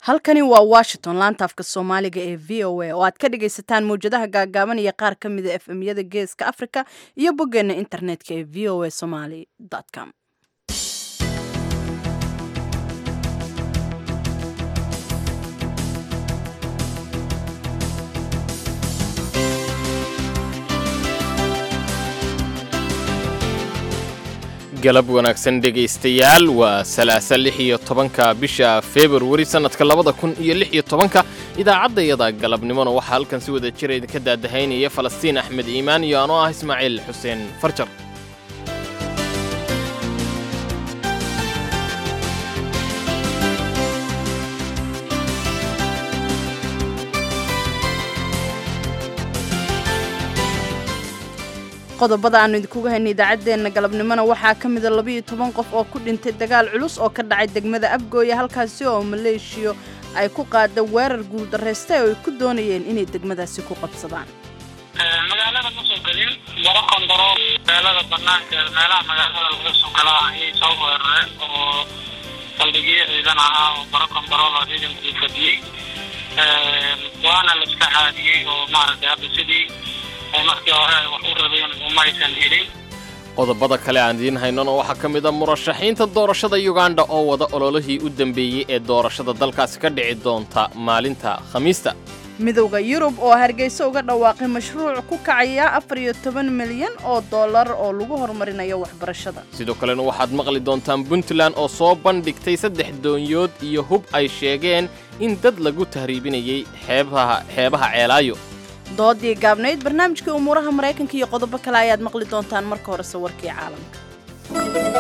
halkani waa washington laanta afka soomaaliga ee v o a oo aad ka dhagaysataan mawjadaha gaagaaban iyo qaar ka mida f m yada geeska africa iyo boggeena internetka ee v o a somaly com galab wanaagsan dhegaystayaal waa salaasa lix iyo tobanka bisha februari sannadka labada kun iyo lix iyo tobanka idaacaddayada galabnimona waxaa halkan si wada jira idinka daadahaynaya falastiin axmed iimaan iyo anoo ah ismaaciil xuseen farjar qodobada aanu idinkuga haynay idaacaddeenna galabnimona waxaa ka mida labaiyo toban qof oo ku dhintay dagaal culus oo ka dhacay degmada abgooya halkaasi oo maleeshiyo ay ku qaada weerar guuldarraystay oo ay ku doonayeen inay degmadaasi ku qabsadaan magaalada ma soo gelin maro kondaro magaalada banaanka meelaha magaalada laga soo gala ayay soo weerareen oo saldhigyo ciidan ahaa oo maro kondaroola ciidankuu fadiyey waana la iska caadiyey oo maaragtay hadda sidii markii hore ay wax u rabeen umaysan helin qodobada kale aan idiin haynona waxaa ka mid a murashaxiinta doorashada yuganda oo wada ololihii u dambeeyey ee doorashada dalkaasi ka dhici doonta maalinta khamiista midowda yurub oo hargeysa uga dhawaaqay mashruuc ku kacaya afar iyo toban milyan oo dollar oo lagu horumarinayo waxbarashada sidoo kalena waxaad maqli doontaan puntland oo soo bandhigtay saddex doonyood iyo hub ay sheegeen in dad lagu tahriibinayay xeebaha xeebaha ceelaayo doodii gaabnayd barnaamijkii umuuraha maraykanka iyo qodobo kale ayaad maqli doontaan marka horese warkii caalamka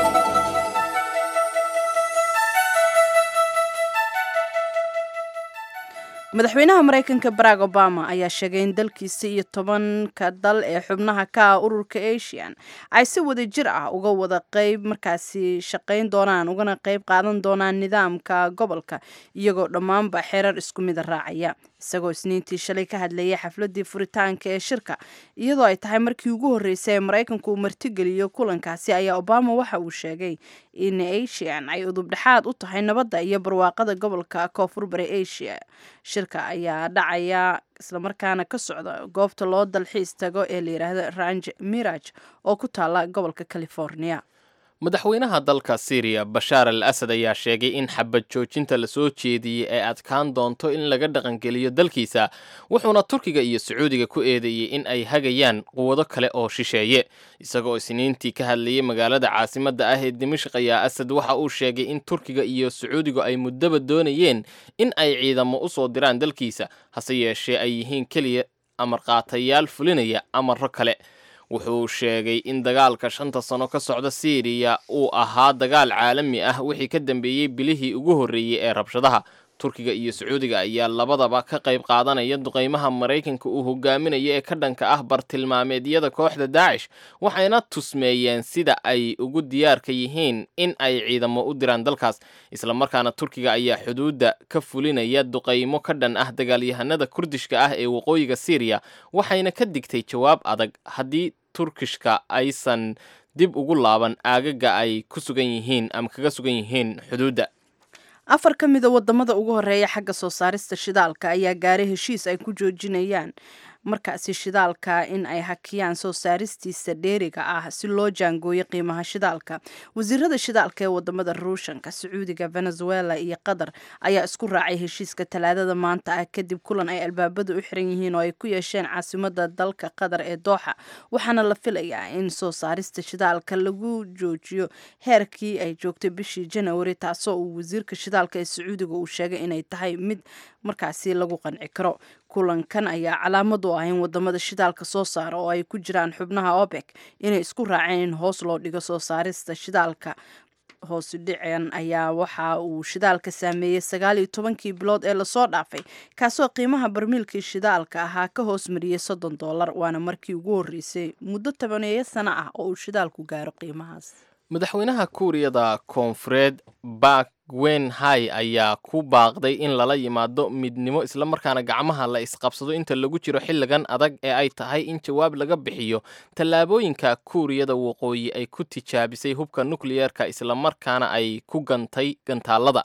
madaxweynaha maraykanka barack obama ayaa sheegay in dalkiisa iyo tobanka dal ee xubnaha ka ah ururka asian ay si wada jir ah uga wada qayb markaasi shaqayn doonaan ugana qayb qaadan doonaan nidaamka gobolka iyagoo dhammaanba xeerar isku mida raacaya isagoo isniintii shalay ka hadlayay xafladii furitaanka ee shirka iyadoo ay tahay markii ugu horreysay ee maraykanku uu martigeliyo kulankaasi ayaa obama waxa uu sheegay in asian ay udubdhexaad u tahay nabadda iyo barwaaqada gobolka koonfur bari asia shirka ayaa dhacaya islamarkaana ka socda goobta loo dalxiis tago ee la yidhaahdo ranj miraj oo ku taala gobolka california madaxweynaha dalka syriya bashaar al asad ayaa sheegay in xabad joojinta la soo jeediyey ay adkaan doonto in laga dhaqangeliyo dalkiisa wuxuuna turkiga iyo sacuudiga ku eedeeyey in ay hagayaan quwado kale oo shisheeye isagoo isniintii ka hadlayay magaalada caasimadda ah ee dimashq ayaa asad waxa uu sheegay in turkiga iyo sacuudigu ay muddaba doonayeen in ay ciidamo u soo diraan dalkiisa hase yeeshee ay yihiin keliya amarqaatayaal fulinaya amarro kale wuxuu sheegay in dagaalka shanta sano ka socda siiriya uu ahaa dagaal caalami ah wixii ka dambeeyey bilihii ugu horreeyey ee rabshadaha turkiga iyo sacuudiga ayaa labadaba ka qayb qaadanaya duqaymaha maraykanka uu hogaaminayo ee ka dhanka ah bartilmaameedyada kooxda daacish waxayna tusmeeyeen sida ay ugu diyaarka yihiin in ay ciidamo u diraan dalkaas islamarkaana turkiga ayaa xuduudda ka fulinaya duqaymo ka dhan ah dagaalyahanada kurdishka ah ee waqooyiga siiriya waxayna ka digtay jawaab adag haddii turkishka aysan dib ugu laaban aagaga ay ku sugan yihiin ama kaga sugan yihiin xuduudda afar ka mida wadamada ugu horeeya xagga soo saarista shidaalka ayaa gaaray heshiis ay ku joojinayaan markaasi shidaalka in ay hakiyaan soo saaristiisa dheeriga ah si loo jaangooyo qiimaha shidaalka wasiirada shidaalka ee wadamada ruushanka sacuudiga venezuela iyo qatar ayaa isku raacay heshiiska talaadada maanta ah kadib kulan ay albaabada u xiran yihiin oo ay ku yeesheen caasimada dalka qatar ee dooxa waxaana la filayaa in soo saarista shidaalka lagu joojiyo heerkii ay joogtay bishii janawari taasoo uu wasiirka shidaalka ee sacuudiga uu sheegay inay tahay mid markaasi lagu qanci karo kulankan ayaa calaamad u ah in wadamada shidaalka soo saara oo ay ku jiraan xubnaha obek inay isku raaceen in hoos loo dhigo soo saarista shidaalka hoosi dhiceen ayaa waxa uu shidaalka saameeyey sagaal iyo tobankii bilood ee lasoo dhaafay kaasoo qiimaha barmiilkii shidaalka ahaa ka hoos mariyey soddon dollar waana markii ugu horreysay muddo tobaneeyo sano ah oo uu shidaalku gaaro qiimahaas madaxweynaha kuuriyada koonfureed bak gwen hai ayaa ku baaqday in lala yimaado midnimo islamarkaana gacmaha la isqabsado inta lagu jiro xilligan adag ee ay tahay in jawaab laga bixiyo tallaabooyinka kuuriyada waqooyi ay ku tijaabisay hubka nukliyeerka islamarkaana ay ku gantay gantaalada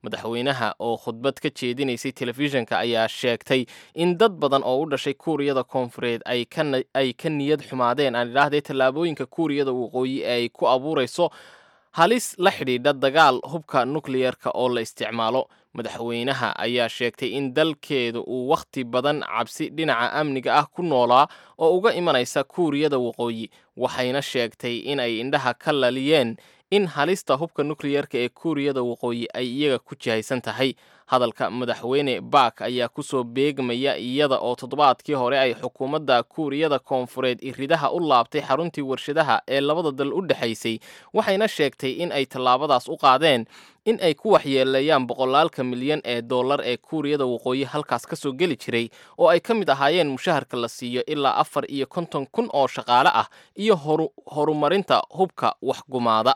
madaxweynaha oo khudbad ka jeedinaysay telefishinka ayaa sheegtay in dad badan oo u dhashay kuuriyada koonfureed ay ka niyad xumaadeen aan idhaahdee tallaabooyinka kuuriyada waqooyi ee ay ku abuurayso halis la xidhiidha dagaal hubka nukliyerka oo la isticmaalo madaxweynaha ayaa sheegtay in dalkeeda uu wakhti badan cabsi dhinaca amniga ah ku noolaa oo uga imanaysa kuuriyada waqooyi waxayna sheegtay in ay indhaha ka laliyeen in halista hubka nukliyerka ee kuuriyada waqooyi ay iyaga ku jihaysan tahay hadalka madaxweyne baak ayaa kusoo beegmaya iyada oo toddobaadkii hore ay xukuumadda kuuriyada koonfureed iridaha u laabtay xaruntii warshadaha ee labada dal u dhexaysay waxayna sheegtay in ay tallaabadaas u qaadeen in ay ku waxyeeleeyaan boqolaalka milyan ee dollar ee kuuriyada waqooyi halkaas ka soo geli jiray oo ay ka mid ahaayeen mushaharka la siiyo ilaa afar iyo konton kun oo shaqaale ah iyo horumarinta hubka waxgumaada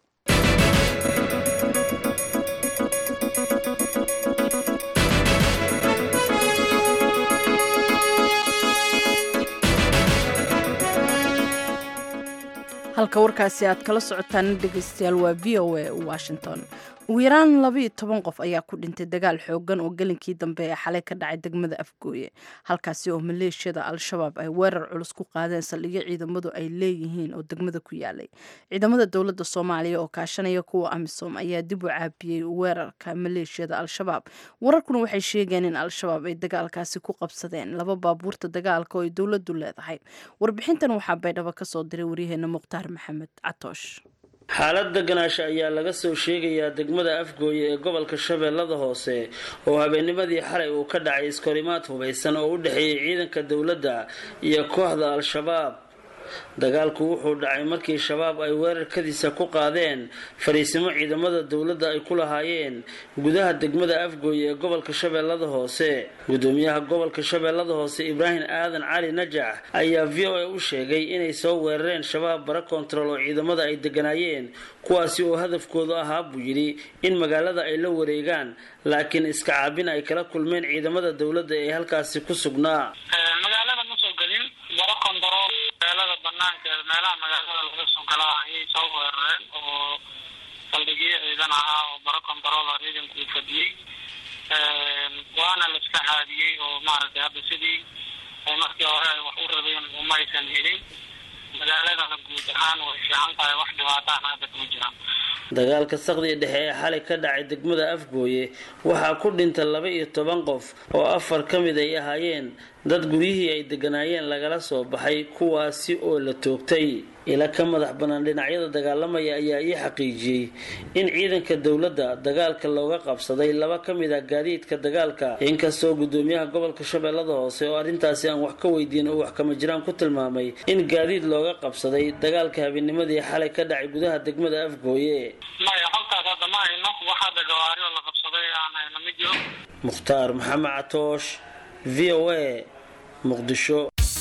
halka warkaasi aad kala socotaan dhegeystayaal waa v o a washington ugu yaraan labaiyo toban qof ayaa ku dhintay dagaal xoogan oo gelinkii dambe ee xalay ka dhacay degmada afgooye halkaasi oo maleeshiyada al-shabaab ay weerar culus ku qaadeen saldhigyo ciidamadu ay leeyihiin oo degmada ku yaalay ciidamada dowladda soomaaliya oo kaashanaya kuwa amisom ayaa dib u caabiyey weerarka maleeshiyada al-shabaab wararkuna waxay sheegeen in al-shabaab ay dagaalkaasi ku qabsadeen laba baabuurta dagaalka oo ay dowladdu leedahay warbixintan waxaa baydhabo kasoo diray waryaheena mukhtaar maxamed catoosh xaalad deganaasha ayaa laga soo sheegayaa degmada afgooye ee gobolka shabeellada hoose oo habeennimadii xalay uu ka dhacay iskorimaad hubaysan oo u dhexeeyay ciidanka dowladda iyo kooxda al-shabaab dagaalku wuxuu dhacay markii shabaab ay weerarkadiisa ku qaadeen fariisimo ciidamada dowladda ay ku lahaayeen gudaha degmada afgooye ee gobolka shabeellada hoose gudoomiyaha gobolka shabeellada hoose ibraahim aadan cali najax ayaa v o a u sheegay inay soo weerareen shabaab bara kontarool oo ciidamada ay deganaayeen kuwaasi oo hadafkoodu ahaa buu yidhi in magaalada ay la wareegaan laakiin iska caabin ay kala kulmeen ciidamada dowladda ee halkaasi ku sugnaa baro kondarool magaalada banaankeeda meelaha magaalada laga soo galaa ayay soo weerareen oo saldhigyo ciidan ahaa oo baro kondarool oo ciidanku uu fadhiyey waana la iska caadiyey oo maaragtay hadda sidii ay markii hore ay wax u rabeen umaysan helin magaaladana guud ahaan way fiican tahay wax dhibaataana hadda kuma jiraan dagaalka sakdii dhexe ee xalay ka dhacay degmada afgooye waxaa ku dhintay laba iyo toban qof oo afar ka mid ay ahaayeen dad guryihii ay deganaayeen lagala soo baxay kuwaasi oo la toogtay ila ka madax bannaan dhinacyada dagaalamaya ayaa ii xaqiijiyey in ciidanka dowladda dagaalka looga qabsaday laba ka mid ah gaadiidka dagaalka inkastoo gudoomiyaha gobolka shabeellada hoose oo arrintaasi aan wax ka weydiin oo wax kama jiraan ku tilmaamay in gaadiid looga qabsaday dagaalka habeennimadii xalay ka dhacay gudaha degmada afgooye maya halkaas hadda ma hayno wax hadda gawaari oo la qabsaday aan hayno ma jiro mukhtaar maxamed catoosh v o a muqdisho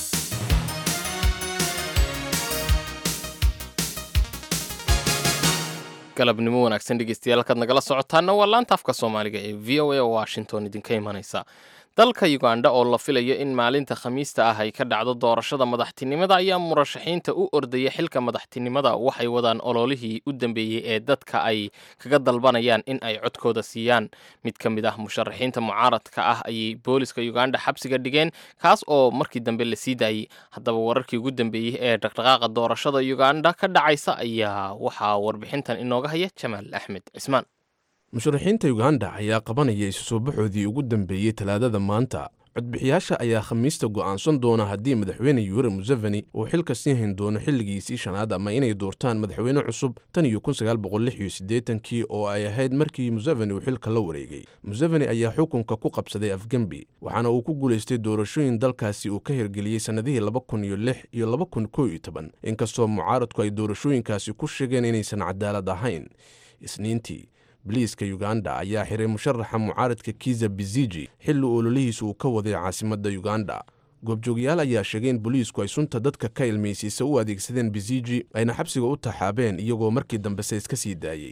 galabnimo wanaagsan dhegeystayaal halkaad nagala socotaana waa laanta afka soomaaliga ee v o a oo washington idinka imanaysa dalka uganda oo la filayo in maalinta khamiista ah ay ka dhacdo doorashada madaxtinimada ayaa murashaxiinta u ordaya xilka madaxtinimada waxay wadaan ololihii u dambeeyey ee dadka ay kaga dalbanayaan in ay codkooda siiyaan mid ka mid ah musharaxiinta mucaaradka ah ayay booliska uganda xabsiga dhigeen kaas oo markii dambe la sii daayey haddaba wararkii ugu dambeeyey ee dhaqdhaqaaqa doorashada uganda ka dhacaysa ayaa waxaa warbixintan inooga haya jamaal axmed cismaan musharaxiinta uganda ayaa qabanaya isu soo baxoodii ugu dambeeyey talaadada maanta codbixiyaasha ayaa khamiista go'aansan doona haddii madaxweyne yuure museveni uu xilka sii hayn doono xilligiisii shanaad ama inay doortaan madaxweyne cusub tan iyo kii oo ay ahayd markii museveni uu xilka la wareegay museveni ayaa xukunka ku qabsaday afgembi waxaana uu ku guulaystay doorashooyin dalkaasi uu ka hirgeliyey sannadihii iyo inkastoo mucaaradku ay doorashooyinkaasi ku sheegeen inaysan cadaalad ahayn isniintii biliiska uganda ayaa xiray musharaxa mucaaradka kiza biziji xilli ololihiisa uu ka waday caasimadda uganda goobjoogyaal ayaa sheegay in boliisku ay sunta dadka ka ilmaysiisa u adeegsadeen biziji ayna xabsiga u taxaabeen iyagoo markii dambese iska sii daayey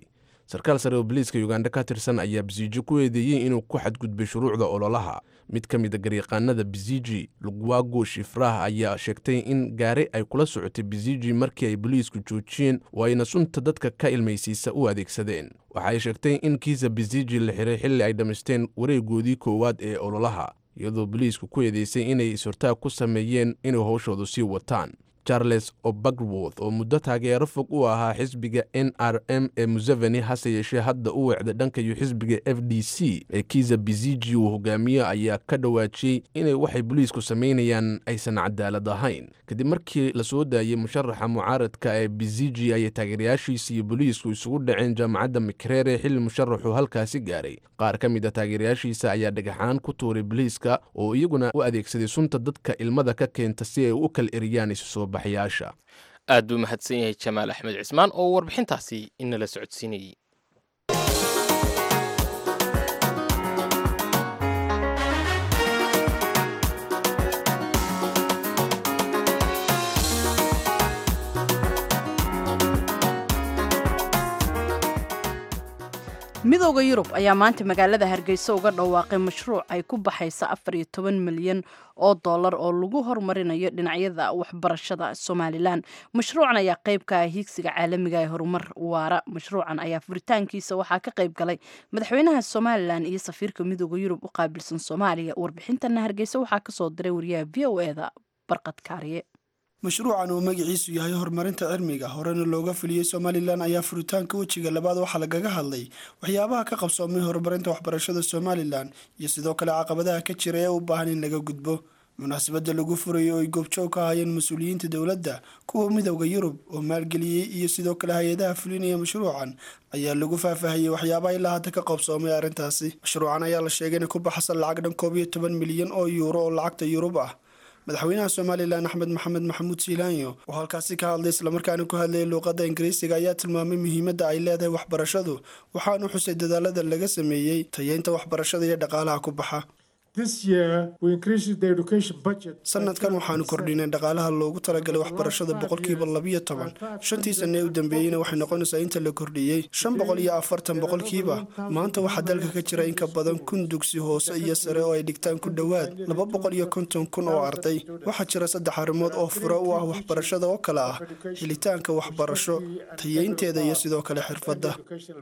sarkaal sare oo boliiska uganda ka tirsan ayaa bisiiji ku eedeeyey inuu ku xadgudbay shuruucda ololaha mid ka mid a garyaqaanada bisiji lugwago shifrah ayaa sheegtay in gaari ay kula socotay bisiji markii ay boliisku joojiyeen oo ayna sunta dadka ka ilmaysiisa u adeegsadeen waxaay sheegtay in kiisa bisiji la xiray xilli ay dhammaysteen wareegoodii koowaad ee ololaha iyadoo boliisku ku eedeysay inay is-hortaag ku sameeyeen inay howshoodu sii wataan charles obagworth oo muddo taageero fog u ahaa xisbiga n r m ee museveni hase yeeshee hadda u weecday dhankayo xisbiga f d c ee kiza biziji uu hogaamiyo ayaa ka dhawaajiyey inay waxay boliisku samaynayaan aysan cadaalad ahayn kadib markii la soo daayey musharaxa mucaaradka ee biziji ayay taageerayaashiisa iyo boliisku isugu dhaceen jaamacadda mikrere xilli musharaxu halkaasi gaaray qaar ka mid a taageerayaashiisa ayaa dhagaxaan ku tuuray boliiska oo iyaguna u adeegsaday sunta dadka ilmada ka keenta si ay u kala eriyaan isu soo baxyaasha aad buu mahadsan yahay jamaal axmed cismaan oo warbixintaasi inala socodsiinayey midooda yurub ayaa maanta magaalada hargeysa uga dhawaaqay mashruuc ay ku baxaysa afar iyo toban milyan oo dollar oo lagu horumarinayo dhinacyada waxbarashada somalilan mashruucan ayaa qayb ka ah hiigsiga caalamiga ee horumar waara mashruucan ayaa furitaankiisa waxaa ka qayb galay madaxweynaha somalilan iyo safiirka midooda yurub u qaabilsan soomaaliya warbixintana hargeysa waxaa kasoo diray wariyaha v o eda barqad kaariye mashruucan oo magaciisu yahay horumarinta cilmiga horena looga fuliyey somalilan ayaa furitaanka wejiga labaad waxaa lagaga hadlay waxyaabaha ka qabsoomay horumarinta waxbarashada somalilan iyo sidoo kale caqabadaha ka jira ee u baahan in laga gudbo munaasabada lagu furayo oo ay goobjoog ka hayeen mas-uuliyiinta dowladda kuwa midowda yurub oo maalgeliyey iyo sidoo kale hay-adaha fulinaya mashruucan ayaa lagu faahfaahiyey waxyaabaha ilaa hadda ka qabsoomay arrintaasi mashruucan ayaa la sheegay inay ku baxsan lacag dhan koob iyo toban milyan oo yuuro oo lacagta yurub ah madaxweynaha somalilan axmed maxamed maxamuud siilaanyo oo halkaasi ka hadlay islamarkaana ku hadlayay luuqadda ingiriisiga ayaa tilmaamay muhiimadda ay leedahay waxbarashadu waxaanu xusay dadaalada laga sameeyey tayeynta waxbarashada iyo dhaqaalaha ku baxa sanadkan waxaanu kordhinay dhaqaalaha loogu talagalay waxbarashada boqolkiiba labiyo toban shantii sane ee u dambeeyeyna waxay noqonaysaa inta la kordhiyey shan boqol iyo afartan boqolkiiba maanta waxaa dalka ka jira in ka badan kun dugsi hoose iyo sare oo ay dhigtaan ku dhowaad laba boqol iyo konton kun oo arday waxaa jira saddex arrimood oo fure u ah waxbarashada oo kale ah helitaanka waxbarasho tayeynteeda iyo sidoo kale xirfadda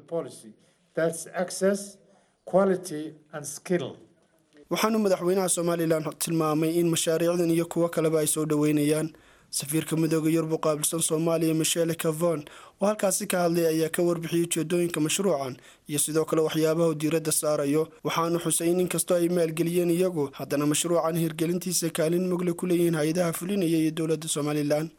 waxaanu madaxweynaha somalilan tilmaamay in mashaariicdan iyo kuwo kaleba ay soo dhoweynayaan safiirka midooda yurub u qaabilsan soomaaliya michele cavon oo halkaasi ka hadlay ayaa ka warbixiyey ujeedooyinka mashruucan iyo sidoo kale waxyaabaha uu diiradda saarayo waxaanu xusay in inkastoo ay maalgeliyeen iyagu haddana mashruucan hirgelintiisa kaalin mugle ku leeyihiin hay-adaha fulinaya iyo dowladda somalilan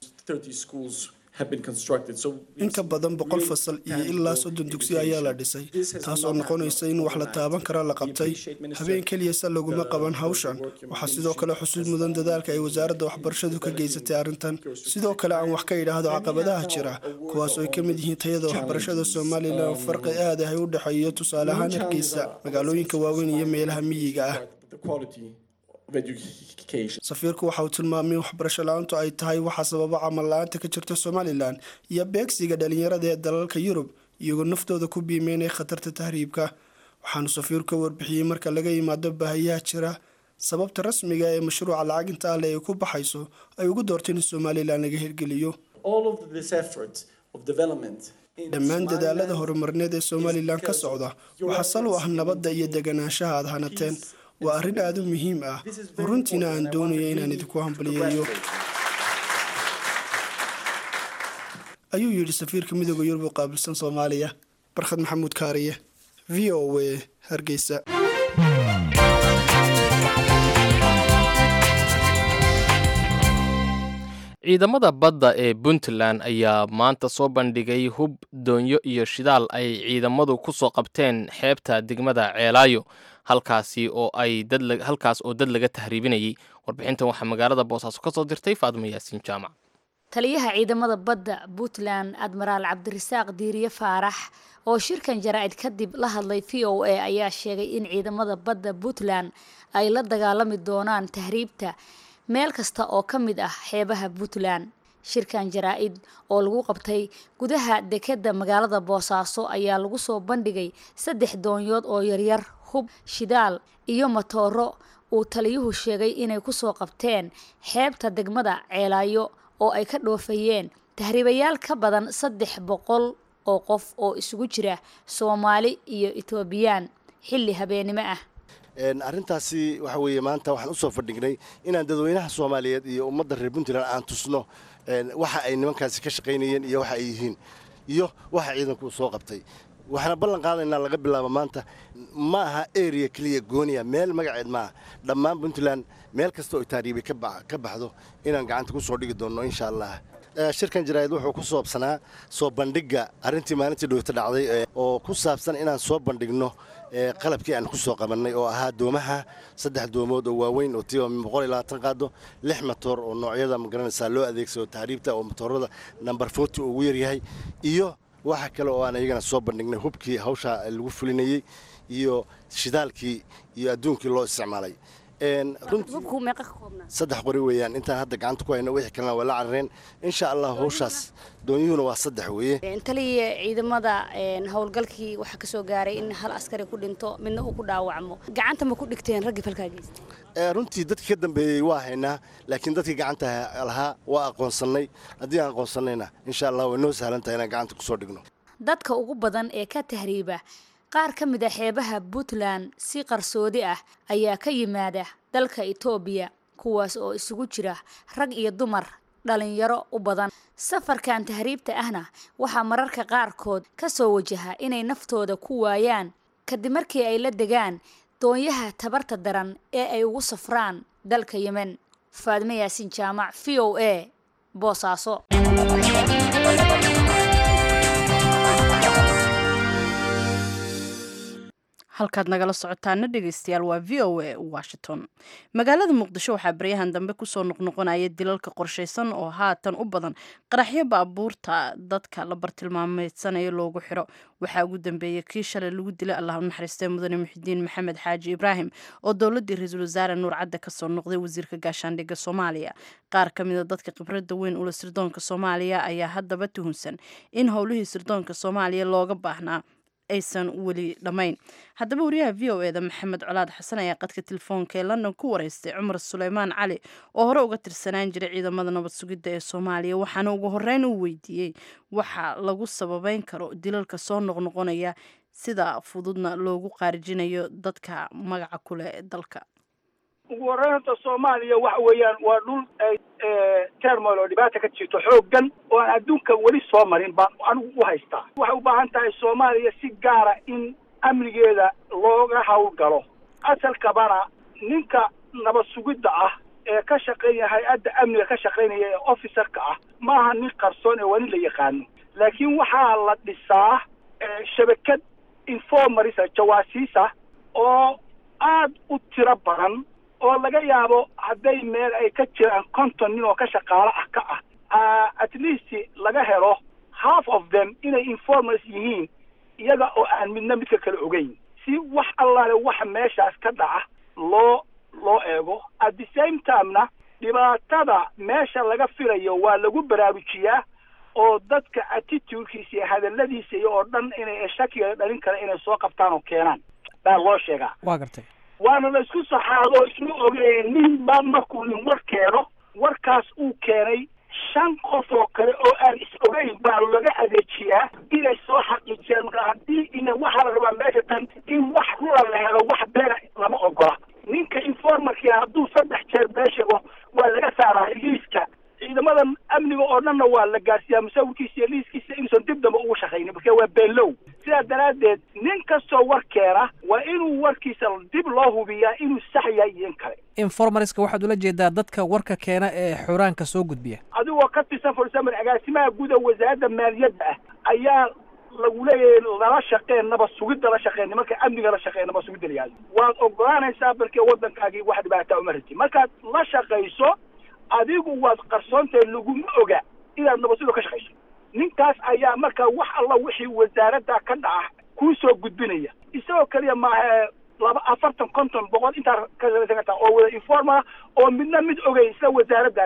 in ka badan boqol fasal iyo ilaa soddon dugsi ayaa la dhisay taasoo noqonaysa in wax la taaban kara la qabtay habeen keliyasa laguma qaban hawshan waxaa sidoo kale xusuud mudan dadaalka ay wasaaradda waxbarashadu ka geysatay arrintan sidoo kale aan wax ka idhaahdo caqabadaha jira kuwaasoo ay ka mid yihiin tayada waxbarashada somalilan farqi aad ah ay u dhexeeyo tusaale ahaan hargeysa magaalooyinka waaweyn iyo meelaha miyiga ah safiirku waxa uu tilmaamay in waxbarasho la-aantu ay tahay waxaa sababa camal la-aanta ka jirta somalilan iyo beegsiga dhalinyarada ee dalalka yurub iyagoo naftooda ku biimeynaya khatarta tahriibka waxaanu safiirku ka warbixiyey marka laga yimaado baahiyaha jira sababta rasmiga ee mashruuca lacaginta ale ay ku baxayso ay ugu doorteen in somalilan laga hirgeliyo dhammaan dadaalada horumarineed ee somalilan ka socda waxaa sal u ah nabadda iyo deganaanshaha aad hanateen waa arrin aada u muhiim ah oo runtiina aan doonaya inaan idinku hambaliyeeyo ayuu yidhi safiirka midooda yurub u qaabilsan soomaaliya barkhad maxamuud kaariye v o w hargeysa ciidamada badda ee puntland ayaa maanta soo bandhigay hub doonyo iyo shidaal ay ciidamadu ku soo qabteen xeebta degmada ceelaayo halkaasi oo ay halkaas oo dad laga tahriibinayay warbixintan waxaa magaalada boosaaso ka soo dirtay faadimo yaasiin jaamac taliyaha ciidamada badda puntland admaraal cabdirasaaq diiriye faarax oo shirkan jaraa'id kadib la hadlay v o a ayaa sheegay in ciidamada badda puntland ay la dagaalami doonaan tahriibta meel kasta oo ka mid ah xeebaha puntland shirkan jaraa-id oo lagu qabtay gudaha dekeda magaalada boosaaso ayaa lagu soo bandhigay saddex doonyood oo yaryar hub shidaal iyo matooro uu taliyuhu sheegay inay kusoo qabteen xeebta degmada ceelaayo oo ay ka dhoofayeen tahriibayaal ka badan saddex boqol oo qof oo isugu jira soomaali iyo etoobiyaan xilli habeenimo ah arrintaasi waxa weeye maanta waxaan usoo fadhignay inaan dadweynaha soomaaliyeed iyo ummadda reer puntland aan tusno waxa ay nimankaasi ka shaqaynayeen iyo waxa ay yihiin iyo waxa ciidanku soo qabtay waxaana ballan qaadaynaa laga bilaabo maanta ma aha area keliya gooniya meel magaceed maaha dhammaan puntland meel kasta oo taariibi ka baxdo inaan gacanta ku soo dhigi doonno insha allah shirkan jaraa'id wuxuu ku soobsanaa soo bandhigga arrintii maalintii dhowta dhacday oo ku saabsan inaan soo bandhigno qalabkii aan ku soo qabannay oo ahaa doomaha saddex doomood oo waaweyn oo tiiba boqol iyo labaatan qaado lix matoor oo noocyada magaranaysaa loo adeegsado tahriibta oo matoorada number forty ugu yaryahay iyo waxa kale oo aan iyagana soo bandhignay hubkii hawshaa lagu fulinayey iyo shidaalkii iyo adduunkii loo isticmaalay saddex qori weeyaan intaan hadda gacanta ku hayno wixii kalena waa la carareen insha allah hawshaas doonyuhuna waa saddex weeye taliya ciidamada howlgalkii waxaa kasoo gaaray in hal askari ku dhinto midna uu ku dhaawacmo gacanta ma ku dhigteen raggii falkaa geystay runtii dadkii ka dambeeyey waa haynaa laakiin dadkii gacanta lahaa waa aqoonsannay haddii aan aqoonsannayna insha allah way noo sahlan tahay inaan gacanta kusoo dhigno dadka ugu badan ee ka tahriiba qaar ka mid a xeebaha puntland si qarsoodi ah ayaa ka yimaada dalka etoobiya kuwaas oo isugu jira rag iyo dumar dhalinyaro u badan safarkan tahriibta ahna waxaa mararka qaarkood ka soo wajaha inay naftooda ku waayaan kadib markii ay la degaan doonyaha tabarta daran ee ay ugu safraan dalka yemen faadme yaasin jaamac v o a boosaaso halkaad nagala socotaana dhegeystayaal waa v o a washington magaalada muqdisho waxaa baryahan dambe kusoo noqnoqonaya dilalka qorshaysan oo haatan u badan qaraxyo baabuurta dadka la bartilmaameedsanayo loogu xiro waxaa ugu dambeeyey kii shalay lagu dilay allah u naxariistay mudane muxidiin maxamed xaaji ibraahim oo dowladii ra-iisul wasaare nuur cadde kasoo noqday wasiirka gaashaandhigga soomaaliya qaar ka mida dadka khibrada weyn ula sirdoonka soomaaliya ayaa haddaba tuhunsan in howlihii sirdoonka soomaaliya looga baahnaa aysan weli dhammayn haddaba wariyaha v o eda maxamed colaad xasan ayaa qadka telefoonka ee london ku wareystay cumar suleymaan cali oo hore uga tirsanaan jiray ciidamada nabad sugidda ee soomaaliya waxaana ugu horeyn uu weydiiyey waxa lagu sababeyn karo dilalka soo noqnoqonaya sida fududna loogu qaarijinayo dadka magaca kuleh dalka ugu horreynta soomaaliya waxa weeyaan waa dhul termol oo dhibaata ka jirto xooggan oo aan adduunka weli soo marin baan anigu u haystaa waxay u baahan tahay soomaaliya si gaara in amnigeeda looga hawlgalo asalkabana ninka nabad sugidda ah ee ka shaqeynaya hay-adda amniga ka shaqeynaya ee officerka ah maaha nin qarsoon ee waa nin la yaqaano laakiin waxaa la dhisaa shabakad informarisa jawaasiisa oo aad u tiro badan oo laga yaabo hadday meel ay ka jiraan konton nin oo ka shaqaalo ah ka ah at least laga helo half of them inay informars yihiin iyaga oo aan midna midka kale ogeyn si wax allaale waxa meeshaas ka dhaca loo loo eego at the same timena dhibaatada meesha laga filayo waa lagu baraarujiyaa oo dadka attitudekiisa iyo hadaladiisa iyo oo dhan inay shakiga dhalin kara inay soo qabtaan oo keenaan baa loo sheegaa waa gartay waana la isku saxaado isma ogeyn nin baa markuu nin war keeno warkaas uu keenay shan qof oo kale oo aan is ogeyn baa laga adeejiyaa inay soo xaqiijiyaan marka haddii ina waxaa la rabaa meesha tan in wax rula la helo wax beena lama ogola ninka informarkii hadduu saddex jeer been sheego waa laga saaraa liiska ciidamada amniga oo dhanna waa la gaarsiiyaa musawirkiisa iyo liiskiisa inuusan dib damba ugu shaqaynin marka waa beenlow sidaa daraaddeed nin kastoo war keena waa inuu warkiisa dib loo hubiyaa inuu sax yahay iyo in kale informariska waxaad ula jeedaa dadka warka keena ee xuraanka soo gudbiya adigoo ka tirsan for example agaasimaha guud ee wasaaradda maaliyadda ah ayaa lagu leeyahay lala shaqeen nabad sugidda la shaqeen nimanka amniga la shaqeen nabad sugidda la yihahdo waad ogolaanaysaa balkee waddankaagii wax dhibaataa uma rajin markaad la shaqayso adigu waad qarsoontahay laguma oga inaad nabadsudo ka shaqayso ninkaas ayaa markaa wax alla wixii wasaaradda ka dhaca kuu soo gudbinaya isagoo keliya maaha laba afartan konton boqol intaa ka salaysan kartaa oo wada informa oo midna mid ogay isla wasaaraddaasa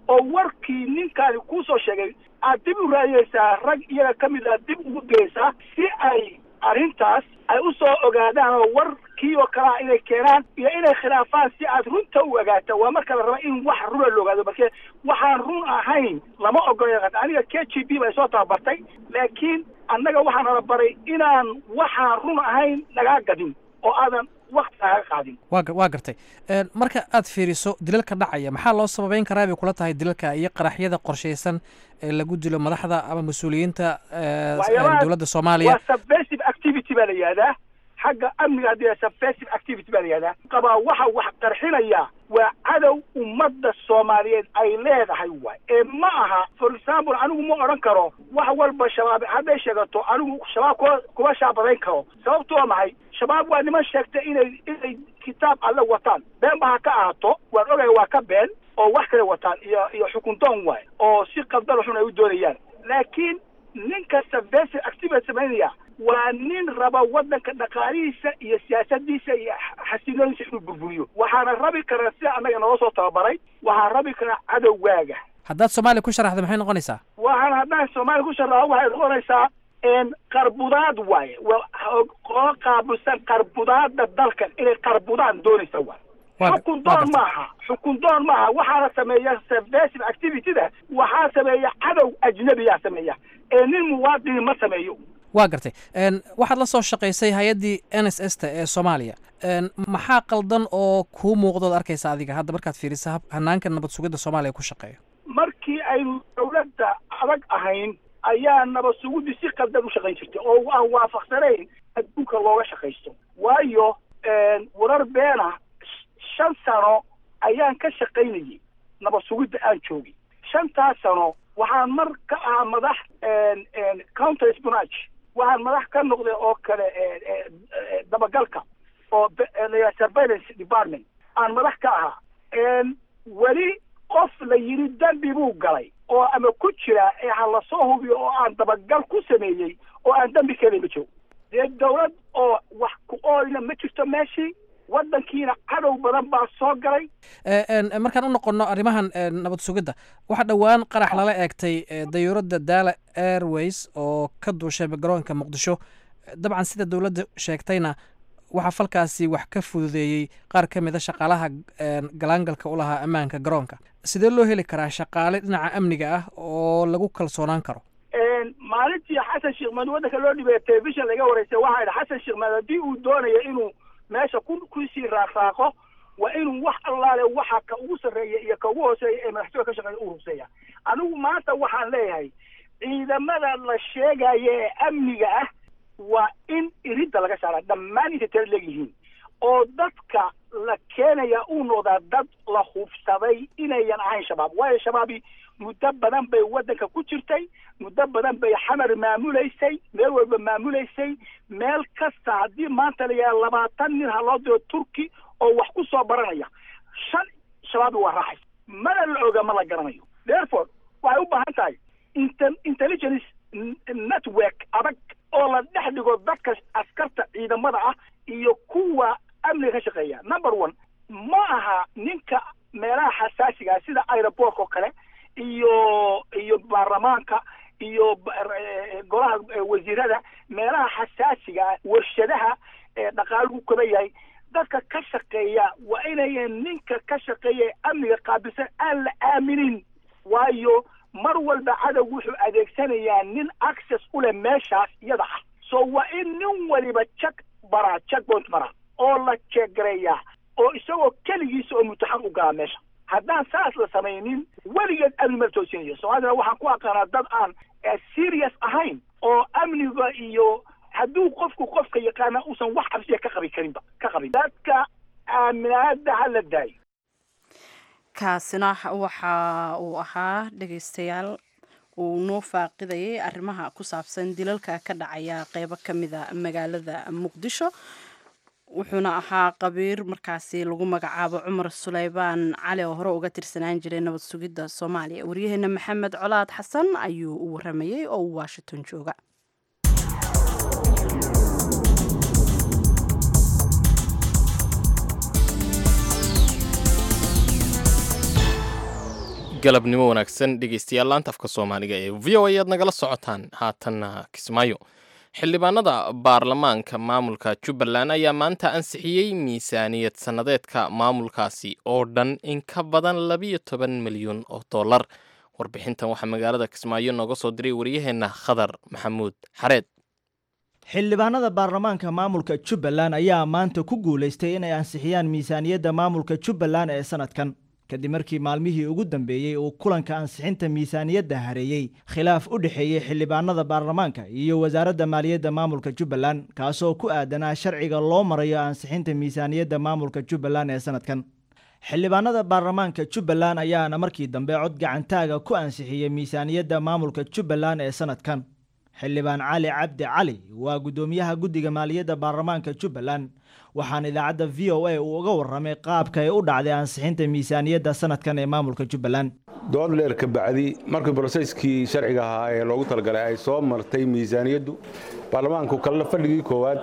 oo warkii ninkaani kuusoo sheegay aad dib u raadiyeysaa rag iyaga ka mid a dib ugu geysaa si ay arrintaas ay u soo ogaadaan oo warkii oo kalea inay keenaan iyo inay khilaafaan si aad runta u ogaato waa marka la raba in wax runa la ogaado marke waxaan run ahayn lama ogola aniga k g b bay soo tababartay laakiin annaga waxaan nala baray inaan waxaan run ahayn lagaa gadin oo aadan wakti lagaga qaadin waa waa gartay marka aad fiiriso dilalka dhacaya maxaa loo sababeyn karaa bay kula tahay dilalka iyo qaraxyada qorshaysan ee lagu dilo madaxda ama mas-uuliyiinta dowladda soomaaliya waa subversive activity baa la yihahdaa xagga amniga haddii subversive activity baa la yihahdaa qabaa waxa wax qarxinaya waa cadow ummadda soomaaliyeed ay leedahay waay ee ma aha for example anigu ma odhan karo wax walba shabaab hadday sheegato anigu shabaab kuma kuma shaabadayn karo sababtu waa maxay shabaab waa niman sheegta inay inay kitaab alle wataan been ba ha ka ahaato waan ogaya waa ka been oo wax kale wataan iyo iyo xukun doon waay oo si qaldan xun ay u doonayaan laakiin ninka subversive activity samaynaya waa nin raba waddanka dhaqaalihiisa iyo siyaasadiisa iyo xasilooniisa inuu burburiyo waxaana rabi karaa sida annaga naloo soo tababaray waxaa rabi karaa cadowgaaga haddaad soomaaliya ku sharaxda maxay noqonaysaa waxaan haddaan soomaaliya ku sharaxo waxay noqonaysaa qarbudaad waaye oo qaabilsan qarbudaada dalkan inay qarbudaan doonaysa waay xukun doon maaha xukun doon maaha waxaana sameeya subversive activity-da waxaa sameeya cadow ajnabiyaa sameeya ee nin muwaadini ma sameeyo waa gartay waxaad la soo shaqaysay hay-addii n s s ta ee soomaaliya maxaa qaldan oo kuu muuqdood arkaysa adiga hadda markaad fiirisa hanaanka nabad sugidda soomaaliya ku shaqeeyo markii aynu dawladda adag ahayn ayaa nabad sugiddi si qaldan u shaqayn jirtay oo aan waafaqsanayn adduunka looga shaqaysto waayo warar beena shan sano ayaan ka shaqaynayay nabad sugidda aan joogay shantaas sano waxaan mar ka ahaa madax counter spinach waxaan madax ka noqday oo kale dabagalka oo surveillance department aan madax ka ahaa weli qof la yidhi dembi buu galay oo ama ku jira ee ha lasoo hubiyo oo aan dabagal ku sameeyey oo aan dembi keenay ma jiro dee dawlad oo wax ku ooyna ma jirto meeshii waddankiina cadow badan baa soo galay markaan u noqono arrimahan nabad sugidda waxaa dhowaan qarax lala eegtay dayuuradda daala airways oo ka duushay garoonka muqdisho dabcan sida dowladda sheegtayna waxaa falkaasi wax ka fududeeyey qaar ka mid a shaqaalaha galaangalka u lahaa ammaanka garoonka sidee loo heli karaa shaqaale dhinaca amniga ah oo lagu kalsoonaan karo maalintii xasan sheekh maad waddanka loo dhibeeya telefishon laga wareysay waxaa yidhi xasan sheekh maad haddii uu doonayo inuu meesha ku kusii raaqraaqo waa inuu wax allaale waxa ka ugu sarreeya iyo ka ugu hooseeya ee madaxtooya ka shaqeeya u ruseeya anigu maanta waxaan leeyahay ciidamada la sheegaya ee amniga ah waa in iridda laga saaraa dhammaan intay tala leegyihiin oo dadka la keenaya uu noqdaa dad la hubsaday inayan ahayn shabaab waayo shabaabi muddo badan bay waddanka ku jirtay muddo badan bay xamar maamulaysay meel walba maamulaysay meel kasta haddii maanta la yaha labaatan nin ha loo diro turki oo wax ku soo baranaya shan shabaabi waa raaxay mana la oga ma la garanayo therefore waxay u baahan tahay inte intelligence network adag oo la dhex dhigo dadka askarta ciidamada ah iyo kuwa amniga ka shaqeeya number one ma aha ninka meelaha xasaasiga sida aeroportka oo kale iyo iyo baarlamaanka iyo golaha wasiirada meelaha xasaasiga warshadaha dhaqaaluhu kaba yahay dadka ka shaqeeya waa inayan ninka ka shaqeeya ee amniga qaabilsan aan la aaminin waayo mar walba cadow wuxuu adeegsanayaa nin access u leh meeshaas iyada ah so waa in nin waliba check baraa check point maraa oo la jeeggareeyaa oo isagoo keligiisa oo mutaxan u galaa meesha haddaan saas la samaynin weligeed amni mala toosinayo soomaalidana waxaan ku aqaanaa dad aan serious ahayn oo amniga iyo hadduu qofku qofka yaqaana uusan wax cabsiya ka qabi karinba ka qabin dadka aaminaada ha la daayo kaasina waxa uu ahaa dhegaystayaal uu noo faaqidayay arrimaha ku saabsan dilalka ka dhacaya qeybo ka mida magaalada muqdisho wuxuuna ahaa qabiir markaasi lagu magacaabo cumar suleybaan cali oo hore uga tirsanaan jiray nabad sugidda soomaaliya waryaheena maxamed colaad xasan ayuu u waramayey oo uu washington jooga galabnimo wanaagsan dhegeystayaal laanta afka soomaaliga ee v o a aad nagala socotaan haatanna kismaayo xildhibaanada baarlamaanka maamulka jubbaland ayaa maanta ansixiyey miisaaniyad sannadeedka maamulkaasi oo dhan in ka badan labiyo toban milyan oo dollar warbixintan waxaa magaalada kismaayo nooga soo diray wariyaheenna khadar maxamuud xareed xildhibaanada baarlamaanka maamulka jubbaland ayaa maanta ku guulaystay inay ansixiyaan miisaaniyadda maamulka jubbaland ee sanadkan kadib markii maalmihii ugu dambeeyey uu kulanka ansixinta miisaaniyadda hareeyey khilaaf u dhexeeyey xildhibaanada baarlamaanka iyo wasaaradda maaliyadda maamulka jubbaland kaasoo ku aadanaa sharciga loo marayo ansixinta miisaaniyadda maamulka jubbaland ee sanadkan xildhibaanada baarlamaanka jubbaland ayaana markii dambe cod gacantaaga ku ansixiyey miisaaniyadda maamulka jubbaland ee sanadkan xildhibaan cali cabdi cali waa guddoomiyaha guddiga maaliyadda baarlamaanka jubbaland waxaana idaacadda v o a uu uga warramay qaabka ay u dhacday ansixinta miisaaniyadda sanadkan ee maamulka jubbaland dood dheer ka bacdi markii broseskii sharciga ahaa ee loogu talagalay ay soo martay miisaaniyaddu baarlamaanku kalla fadhigii koowaad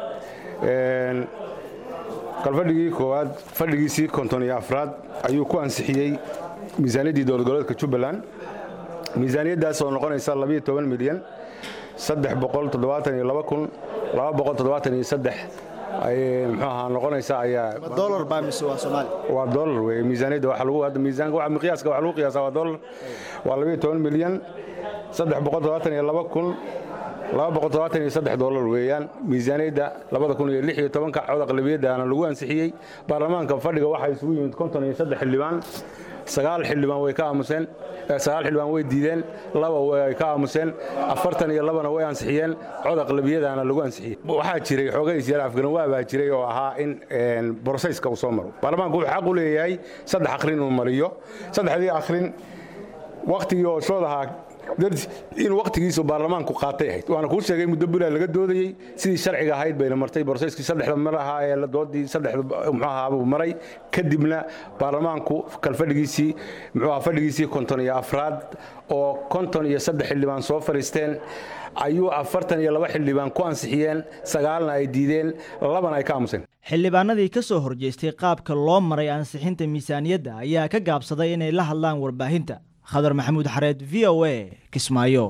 kalfadhigii koowaad fadhigiisii konton iyo afraad ayuu ku ansixiyey miisaaniyaddii dowlad goboleedka jubbaland miisaaniyaddaas oo noqonaysa labiyo toban milyan saddex boqol toddobaatan iyo laba kun laba boqol toddobaatan iyo saddex muxuu ahaa noqonaysa ayaa dolar baa mise waa soomaali waa dolar wey miisaaniyadda waxa lagu hadda miisaanka waxa miqyaaska waxa lagu qiyaasaa waa dolar waa labiyo toban milyan saddex boqol toddobaatan iyo laba kun laba boqol toddobaatan iyo saddex dolar weeyaan miisaaniyadda labada kun iyo lix iyo tobanka cod aqlabiyaddaana lagu ansixiyey baarlamaanka fadhiga waxaa isugu yimid konton iyo saddex xildhibaan sagaal xildhibaan way ka aamuseen sagaal xildhibaan way diideen laba way ka aamuseen afartan iyo labana way ansixiyeen cod aqlabiyadaana lagu ansixiyey waxaa jiray xoogays yar afgaranwaa baa jiray oo ahaa in broseyska uu soo maro baarlamaanku wuxuu xaq u leeyahay saddex akhrin uu mariyo saddexdii akhrin wakhtigii oo shoodahaa in wakhtigiisu baarlamaanku qaatay ahayd waana kuu sheegay muddo bulaa laga doodayey sidii sharciga ahayd bayna martay broseskii saddexda mar ahaa ee doodii saddexda muxuu ahaa buu maray kadibna baarlamaanku kalfadhigiisii muxuu ahaa fadhigiisii konton iyo afraad oo konton iyo saddex xildhibaan soo fadhiisteen ayuu afartan iyo laba xildhibaan ku ansixiyeen sagaalna ay diideen labana ay ka aamuseen xildhibaanadii ka soo horjeestay qaabka loo maray ansixinta miisaaniyadda ayaa ka gaabsaday inay la hadlaan warbaahinta khadar maxamuud xareed v o a kismaayo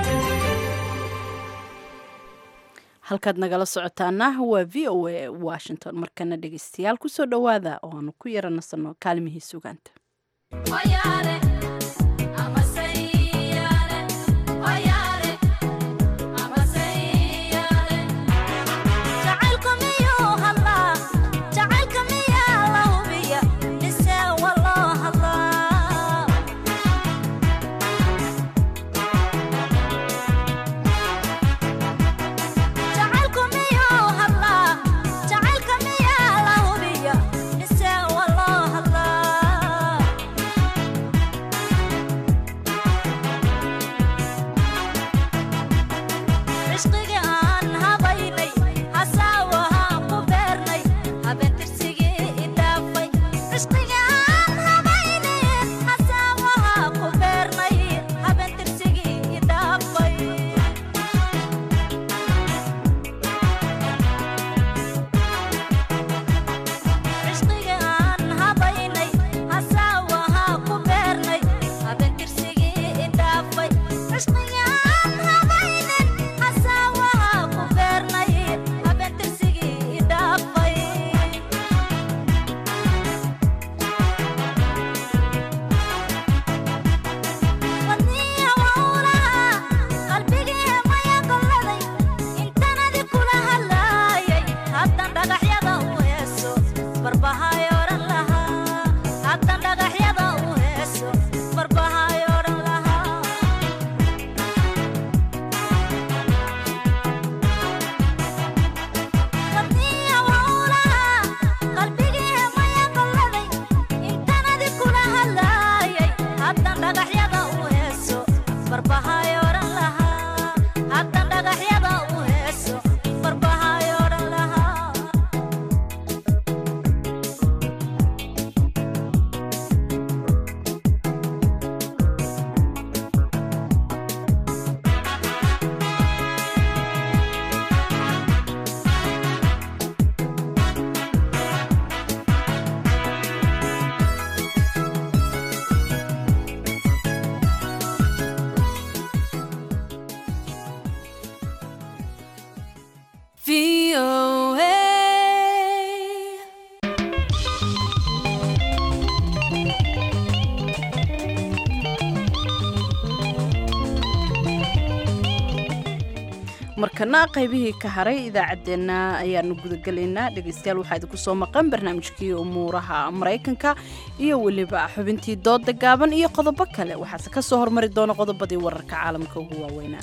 halkaad nagala socotaana waa v o a washington markana dhegeystayaal kusoo dhowaada oo aanu ku yara nasanno kaalmihii sugaanta Yeah. markana qaybihii ka haray idaacaddeenna ayaanu gudagelaynaa dhegaystayaal waxaa idinku soo maqan barnaamijkii umuuraha maraykanka iyo weliba xubintii dooda gaaban iyo qodobo kale waxaase ka soo hormari doona qodobadii wararka caalamka ugu waaweynaa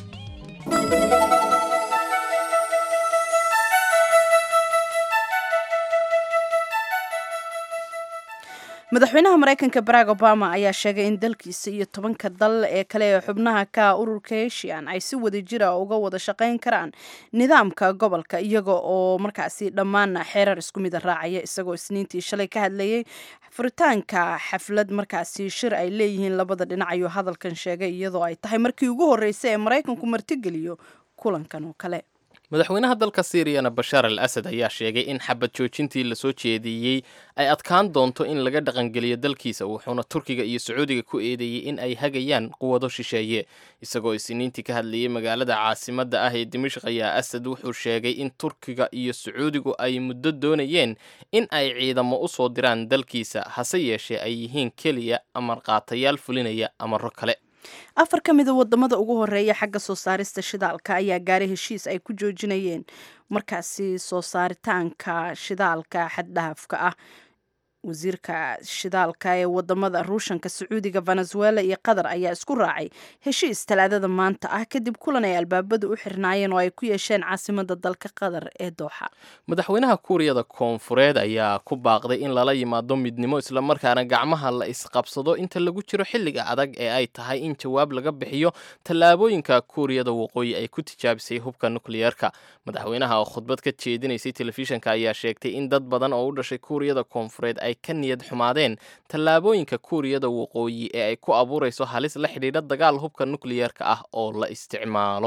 madaxweynaha maraykanka barack obama ayaa sheegay in dalkiisa iyo tobanka dal ee kale ee xubnaha ka ururka heshian ay si wada jira uga wada shaqayn karaan nidaamka gobolka iyaga oo markaasi dhammaan xeerar isku mida raacaya isagoo isniintii shalay ka hadlayay furitaanka xaflad markaasi shir ay leeyihiin labada dhinac ayuu hadalkan sheegay iyadoo ay tahay markii ugu horreysay ee maraykanku martigeliyo kulankan oo kale madaxweynaha dalka siiriyana bashaar al asad ayaa sheegay in xabad joojintii lasoo jeediyey ay adkaan doonto in laga dhaqangeliyo dalkiisa wuxuuna turkiga iyo sacuudiga ku eedeeyey in ay hagayaan quwado shisheeye isagoo isniintii ka hadlayay magaalada caasimadda ah ee dimashq ayaa asad wuxuu sheegay in turkiga iyo sacuudigu ay muddo doonayeen in ay ciidamo u soo diraan dalkiisa hase yeeshee ay yihiin keliya amarqaatayaal fulinaya amaro kale afar ka mida wadamada ugu horeeya xagga soo saarista shidaalka ayaa gaaray heshiis ay ku joojinayeen markaasi soo saaritaanka shidaalka xaddhaafka ah wasiirka shidaalka ee wadamada ruushanka sacuudiga venezuela iyo qatar ayaa isku raacay heshiis talaadada maanta ah kadib kulan ay albaabada u xirnaayeen oo ay ku yeesheen caasimada dalka qatar ee dooxa madaxweynaha kuuriyada koonfureed ayaa ku baaqday in lala yimaado midnimo islamarkaana gacmaha la isqabsado inta lagu jiro xilliga adag ee ay tahay in jawaab laga bixiyo tallaabooyinka kuuriyada waqooyi ay ku tijaabisay hubka nukliyeerka madaxweynaha oo khudbad ka jeedinaysay telefishanka ayaa sheegtay in dad badan oo u dhashay kuuriyada koonfureed ay ka niyad xumaadeen tallaabooyinka kuuriyada waqooyi ee ay ku abuurayso halis la xidhiidha dagaal hubka nukliyeerka ah oo la isticmaalo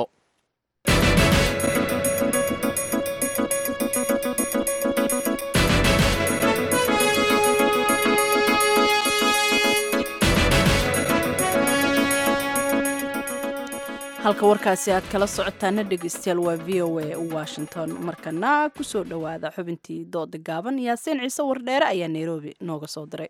halka warkaasi aad kala socotaana dhegeystayaal waa v o a washington markana kusoo dhowaada xubintii dooda gaaban yaasiin ciise wardheere ayaa nairobi nooga soo diray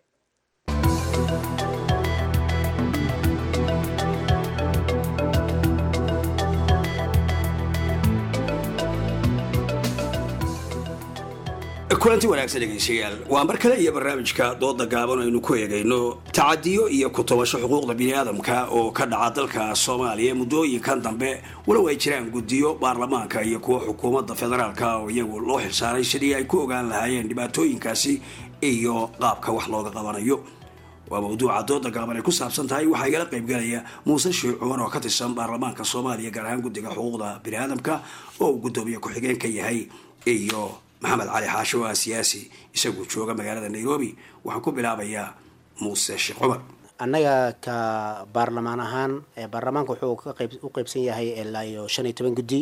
kulanti wanaagsan dhegaystayaal waa mar kale iyo barnaamijka dooda gaaban aynu ku eegayno tacadiyo iyo ku tobasho xuquuqda biniaadamka oo ka dhaca dalka soomaaliya muddooyinkan dambe walow ay jiraan guddiyo baarlamaanka iyo kuwa xukuumadda federaalka oo iyagu loo xilsaaray sidii ay ku ogaan lahaayeen dhibaatooyinkaasi iyo qaabka wax looga qabanayo waa mawduuca dooda gaaban ay ku saabsan tahay waxaa igala qaybgalaya muuse sheekh cumar oo ka tirsan baarlamaanka soomaaliya gaar ahaan guddiga xuquuqda biniaadamka oo uu guddoomiye ku-xigeen ka yahay iyo maxamed cali xaasho oo ah siyaasi isaguu jooga magaalada nairobi waxaan ku bilaabayaa muuse sheekh cumar annaga ka baarlamaan ahaan baarlamaanka wuxuu u qeybsan yahay ilaa iyo shan iyo toban guddi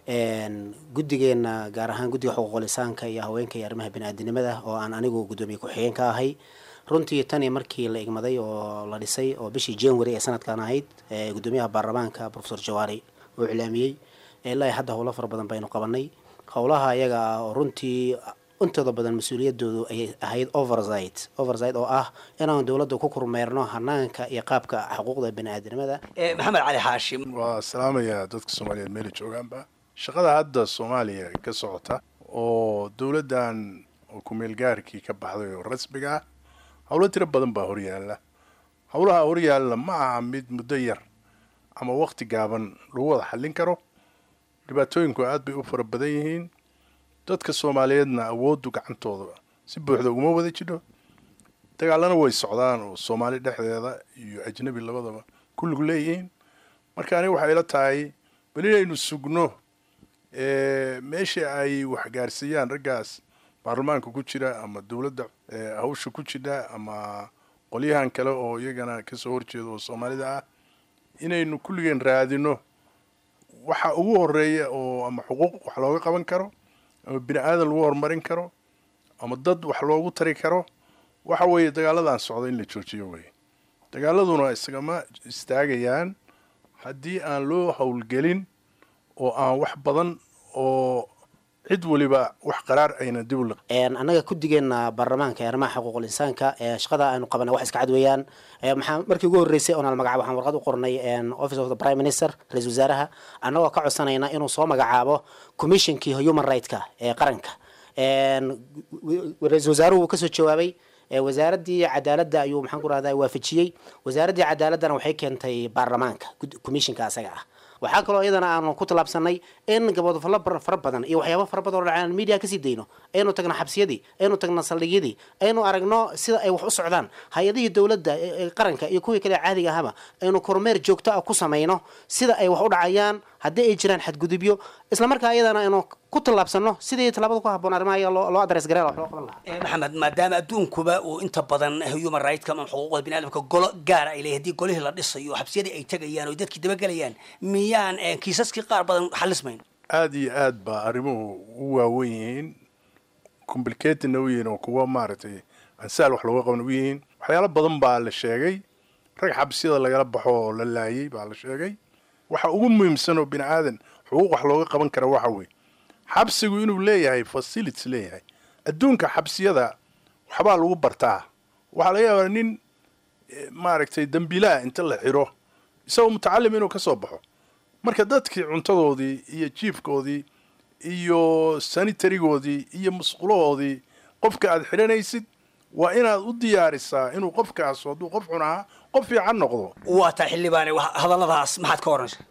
guddigeena gaar ahaan guddiga xuquuqlisaanka iyo haweenka iyo arrimaha bini-aadinimada oo aan anigu guddoomiye ku-xigeen ka ahay runtii tani markii la igmaday oo la dhisay oo bishii january ee sanadkan ahayd guddoomiyaha baarlamaanka profesor jawaari oo iclaamiyey ilaa hadda howlo fara badan baynu qabanay howlaha ayaga ah oo runtii intooda badan mas-uuliyadoodu ay ahayd oversight oversight oo ah inaan dowladda ku kormeerno hanaanka iyo qaabka xuquuqda bani-aadamada maxamed cali xaashim waa salaamayaa dadka soomaaliyeed meela joogaanba shaqada hadda soomaaliya ka socota oo dowladdan oo ku-meelgaarkii ka baxday oo rasmiga ah howlo tiro badan baa horyaala howlaha horyaalla ma aha mid muddo yar ama waqti gaaban lagu wada xallin karo dhibaatooyinku aad bay u fara badan yihiin dadka soomaaliyeedna awooddu gacantooda si buuxda uguma wada jidho dagaalana way socdaan oo soomaali dhexdeeda iyo ajnabi labadaba kulligu leeyihiin marka aniga waxay ila tahay bal inaynu sugno meesha ay waxgaarsiiyaan raggaas baarlamaanka ku jira ama dowladda hawsha ku jidha ama qolyahan kale oo iyagana kasoo horjeeda oo soomaalida ah inaynu kulligeen raadino waxa ugu horeeya oo ama xuquuq wax looga qaban karo ama bini aadan lagu horumarin karo ama dad wax loogu tari karo waxa weeye dagaaladan socda in la joojiyo weye dagaaladuna isagama istaagayaan haddii aan loo howlgelin oo aan wax badan oo cid weliba wax qaraar ayna dib u liq annaga kudigeena baarlamaanka ee arrimaha xuquuqul insaanka ee shaqada aynu qabana wax iska cad weeyaan maxaa markii ugu horreysay oonal magacaabo waxaan warqad u qornay office of the prime minister ra-isul wasaaraha annagoo ka codsanayna inuu soo magacaabo commissionkii human right-ka ee qaranka ra-isul wasaaruhu wuu kasoo jawaabay wasaaraddii cadaaladda ayuu maxaan ku rahdaa waafajiyey wasaaraddii cadaaladana waxay keentay baarlamaanka commissionka asaga ah waxaa kaloo iyadana aanu ku tallaabsanay in gabodofallo fara badan iyo waxyaaba fara badan oo dhacaan media kasii dayno aynu tagno xabsiyadii aynu tagno saldhigyadii aynu aragno sida ay wax u socdaan hay-adihii dowladda ee qaranka iyo kuwii kale caadiga ahaba aynu kormeer joogto ah ku samayno sida ay wax u dhacayaan haddii ay jiraan xadgudubyo islamarkaa iyadana aynu ku tallaabsano sidii tallaabada ku habboon arrimaha iyaga loo loo adres gareela wax loo qaban lahaa maxamed maadaama adduunkuba uu inta badan human rightska ama xuquuqda biniadamka golo gaara ay leeyahay haddii golihii la dhisayo xabsiyadii ay tegayaan oo dadkii dabagelayaan miyaan kiisaskii qaar badan xalismayn aada iyo aad baa arrimuhu u waawen yihiin complicatedna u yihiin oo kuwa maaragtay ansaal wax looga qaban u yihiin waxyaalo badan baa la sheegay rag xabsiyada lagala baxo oo la laayay baa la sheegay waxa ugu muhiimsan oo bini aadan xuquuq wax looga qaban kara waxa weeye xabsigu inuu leeyahay facilities leeyahay adduunka xabsiyada waxbaa lagu bartaa waxaa laga yaabaa nin maaragtay dambiilaha inta la xiro isagoo mutacalim inuu ka soo baxo marka dadkii cuntadoodii iyo jiifkoodii iyo sanitarigoodii iyo musqulahoodii qofka aad xidhanaysid waa inaad u diyaarisaa inuu qofkaas hadduu qof xun ahaa qof fiican noqdo waa taa xildhibaane hadalladaas maxaad ka oranaysa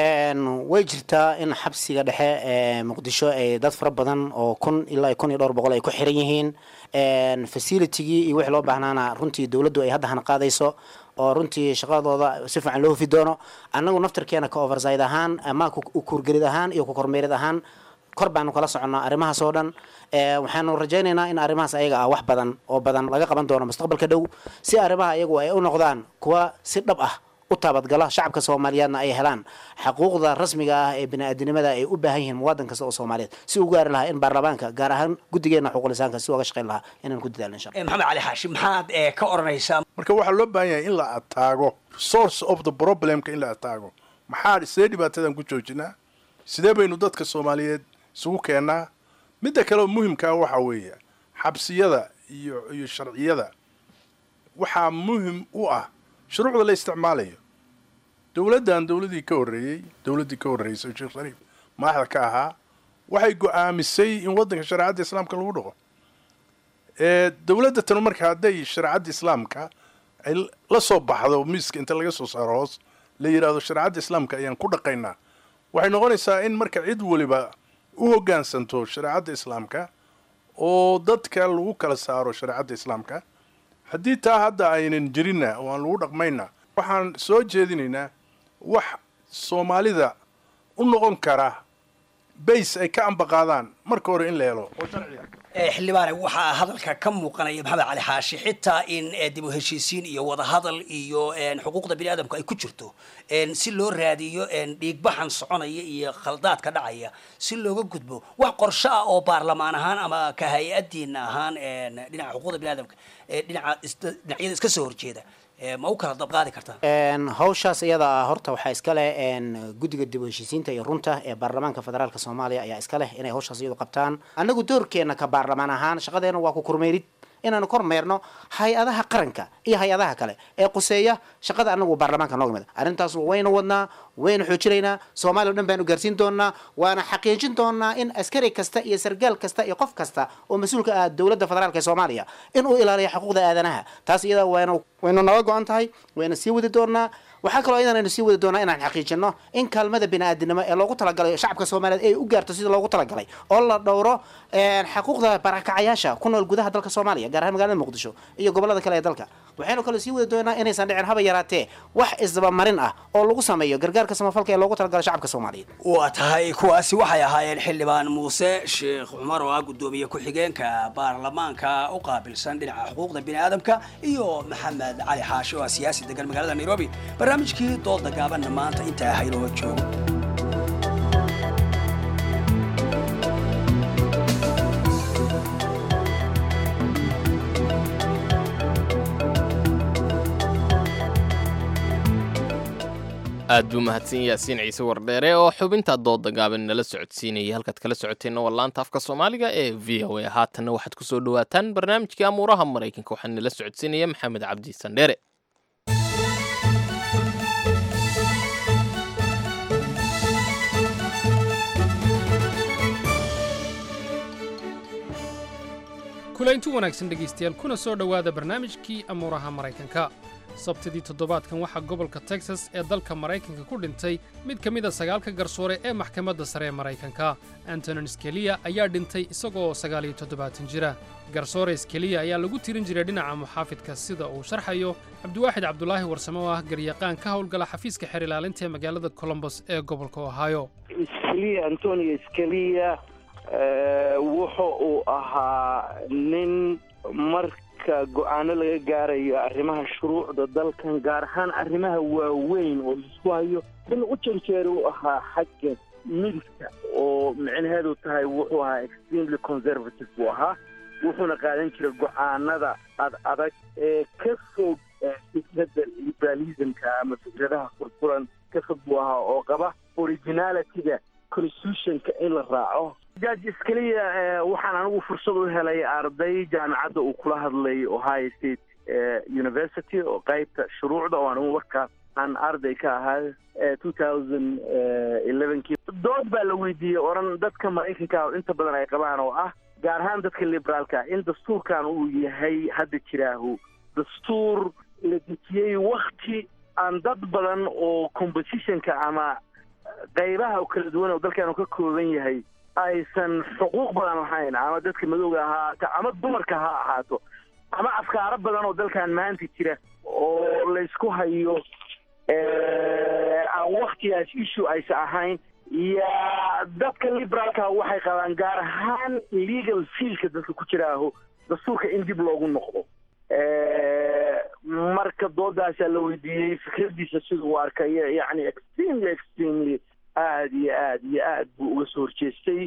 way jirtaa in xabsiga dhexe ee muqdisho ay dad fara badan oo kun ilaa kun iyo dhowr boqol ay ku xiran yihiin facilitigii iyo wixii loo baahnaana runtii dowladdu ay hadda hana qaadayso oo runtii shaqadooda si fiican loo hufi doono annagu naftarkeena ka overside ahaan ama kuurgelid ahaan iyo ku kormeerid ahaan kor baanu kala soconnaa arrimahaas oo dhan waxaanu rajaynaynaa in arrimahaas ayaga ah wax badan oo badan laga qaban doono mustaqbalka dhow si arrimaha iyagu ay u noqdaan kuwa si dhab ah u taabadgala shacabka soomaaliyeedna ay helaan xaquuqda rasmiga ah ee bini-aadinimada ay u baahan yihiin muwaadin kasta oo soomaaliyeed si u gaari lahaa in baarlamaanka gaar ahaan guddigeena xuquulisaanka si uga shaqayn lahaa inaan ku dadaalno insha maxamed cali xaashi maxaad ka oranaysaa marka waxaa loo baahan yahay in la ataago source of the problemka in la ataago maxaa sidee dhibaatadan ku joojinaa sidee baynu dadka soomaaliyeed isugu keennaa midda kale oo muhimkaa waxaa weeye xabsiyada iyo iyo sharciyada waxaa muhim u ah shuruucda la isticmaalayo dowladdan dowladdii ka horreeyey dowladdii ka horreysay sheekh shariif madaxda ka ahaa waxay go-aamisay in waddanka shareecadda islaamka lagu dhaqo dowladda tanu marka hadday shareecadda islaamka ay la soo baxdo miiska inta laga soo saaro hoos la yidhaahdo shareecadda islaamka ayaan ku dhaqaynaa waxay noqonaysaa in marka cid weliba u hoggaansanto shareecadda islaamka oo dadka lagu kala saaro shareecadda islaamka haddii taa hadda aynan jirinna oo aan lagu dhaqmayna waxaan soo jeedinaynaa wax soomaalida u noqon kara bays ay ka ambaqaadaan marka hore in la helo oo sharciga xildhibaane waxaa hadalka ka muuqanaya maxamed cali xaashi xitaa in dib u heshiisiin iyo wadahadal iyo xuquuqda bini aadamku ay ku jirto si loo raadiyo dhiigbaxan soconaya iyo khaldaadka dhacaya si looga gudbo wax qorsho ah oo baarlamaan ahaan ama ka hay-adiina ahaan dhinaca xuquuqda bini aadamka dhinaca dhinacyada iska soo horjeeda ma u kala dabqaadi kartaan hawshaas iyada ah horta waxaa iska leh guddiga dib u heshiisiinta iyo runta ee baarlamaanka federaalk soomaaliya ayaa iska leh inay hawshaas iyadu qabtaan annagu doorkeena ka baarlamaan ahaan shaqadeena waa ku kormeerid inaanu kormeerno hay-adaha qaranka iyo hay-adaha kale ee quseeya shaqada anagu baarlamaanka nooga mid arrintaas wayna wadnaa wayna xoojinaynaa soomaaliya o dhan baanu gaarsiin doonaa waana xaqiijin doonaa in askari kasta iyo sargaal kasta iyo qof kasta oo mas-uulka ah dowladda federaalk ee soomaaliya in uu ilaaliyo xuquuqda aadanaha taas iyada waynu waynu naga go-an tahay wayna sii wadi doonaa waxaa kaloo iyadan aynu sii wadi doonaa inaan xaqiijino in kaalmada bini-aadinimo ee loogu talagalay shacabka soomaaliyeed ay u gaarto sida loogu talagalay oo la dhowro xaquuqda barakacayaasha ku nool gudaha dalka soomaaliya gaar ahaan magaalada muqdisho iyo gobolada kale ee dalka waxaynu kaloo sii wadi doonaa inaysan dhicin haba yaraatee wax isdabamarin ah oo lagu sameeyo gargaarka samafalka ee loogu talagalay shacabka soomaaliyeed waa tahay kuwaasi waxay ahaayeen xildhibaan muuse sheekh cumar oo ah guddoomiye ku-xigeenka baarlamaanka u qaabilsan dhinaca xuquuqda bini aadamka iyo maxamed cali xaashi oo ah siyaasi degan magaalada nairobi barnaamijkii dooda gaabanna maanta intaa haynoo joogo aad buu mahadsan yaasiin ciise wardheere oo xubinta dooda gaaban nala socodsiinayay halkaad kala socoteenna waa laanta afka soomaaliga ee v o a haatanna waxaad ku soo dhowaataan barnaamijkii amuuraha maraykanka waxaa nala socodsiinaya maxamed cabdi sandheere kulaynti wanaagsan dhegaystayaal kuna soo dhowaada barnaamijkii amuuraha maraykanka sabtidii toddobaadkan waxaa gobolka texas ee dalka maraykanka ku dhintay mid ka mid a sagaalka garsoore ee maxkamadda sare ee maraykanka antonin skeliya ayaa dhintay isagoo sagaaliyo toddobaatan jira garsoore skeliya ayaa lagu tirin jiray dhinaca muxaafidka sida uu sharxayo cabdiwaaxid cabdulaahi warsame oo ah garyaqaan ka howlgala xafiiska xeer ilaalinta ee magaalada colombos ee gobolka ohio skeliya antonio skeliya wuxu uu ahaa nin marka go-aano laga gaarayo arrimaha shuruucda dalkan gaar ahaan arrimaha waaweyn oo laisku hayo in u janjeera u ahaa xagga midigta oo micnaheedu tahay wuxuu ahaa extremely conservative buu ahaa wuxuuna qaadan jiray go-aanada ad adag ee ka fog fikradda liberalismka ama fikradaha furfuran ka fog buu ahaa oo qaba originalityga constitutionka in la raaco judge iskaliya waxaan anigu fursad u helay arday jaamacadda uu kula hadlay ohio state university oo qaybta shuruucda oo anigu markaas aan arday ka ahaa two thousand elevenkii dood baa la weydiiyey oran dadka maraykanka oo inta badan ay qabaan oo ah gaar ahaan dadka liberaalka in dastuurkan uu yahay hadda jiraahu dastuur la dejiyey wakti aan dad badan oo compositionka ama qaybaha oo kala duwan oo dalkan ka kooban yahay aysan xuquuq badan lahayn ama dadka madowga ahaata ama dumarka ha ahaato ama afkaaro badan oo dalkan maanta jira oo laysku hayo aan waktigaas issue aysa ahayn iyo dadka liberaalka waxay qabaan gaar ahaan legal fielka dadka ku jiraaho dastuurka in dib loogu noqdo marka doodaasaa la weydiiyey fikradiisa siduu u arkaya yacni extremely extremely aad iyo aad iyo aad buu uga soo horjeestay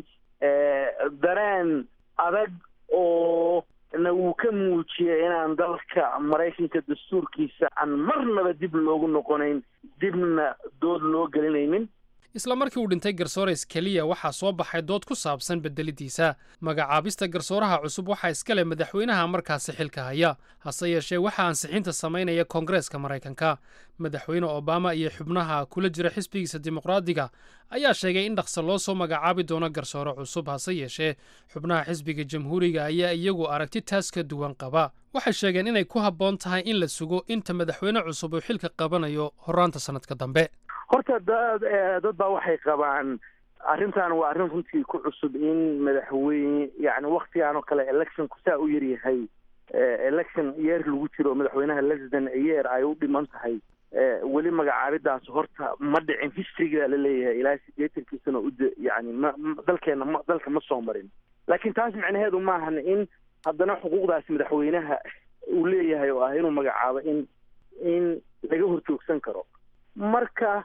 dareen adag oo na wuu ka muujiyey inaan dalka maraykanka dastuurkiisa aan marnaba dib loogu noqonayn dibna dood loo gelinaynin isla markii uu dhintay garsoores keliya waxaa soo baxay dood ku saabsan bedelidiisa magacaabista garsooraha cusub waxaa iska leh madaxweynaha markaasi xilka haya hase yeeshee waxaa ansixinta samaynaya koongareeska maraykanka madaxweyne obama iyo xubnaha kula jira xisbigiisa dimuqraadiga ayaa sheegay in dhaqso loo soo magacaabi doono garsoore cusub hase yeeshee xubnaha xisbiga jamhuuriga ayaa iyagu aragti taas ka duwan qaba waxay sheegeen inay ku habboon tahay in la sugo inta madaxweyne cusub uu xilka qabanayo horaanta sannadka dambe horta dad dad baa waxay qabaan arrintan waa arrin runtii ku cusub in madaxweyne yani waktigan oo kale electionku saa u yaryahay election yeer lagu jiro madaxweynaha lesden yeer ay u dhiman tahay weli magacaabidaas horta ma dhicin historyga la leeyahay ilaa sideetankii sano ud yani ma dalkeena ma dalka ma soo marin laakiin taas macnaheedu maahan in haddana xuquuqdaasi madaxweynaha uu leeyahay oo ah inuu magacaabo in in laga horjoogsan karo marka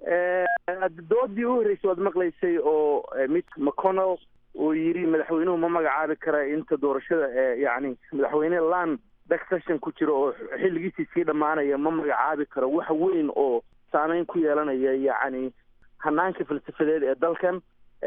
doodii u horreysay waad maqlaysay oo mid mcconnell oo yidhi madaxweynuhu ma magacaabi kara inta doorashada yani madaxweyne lan backsession ku jiro oo xilligiisii sii dhammaanaya ma magacaabi karo wax weyn oo saameyn ku yeelanaya yacni hanaanka falsafadeed ee dalkan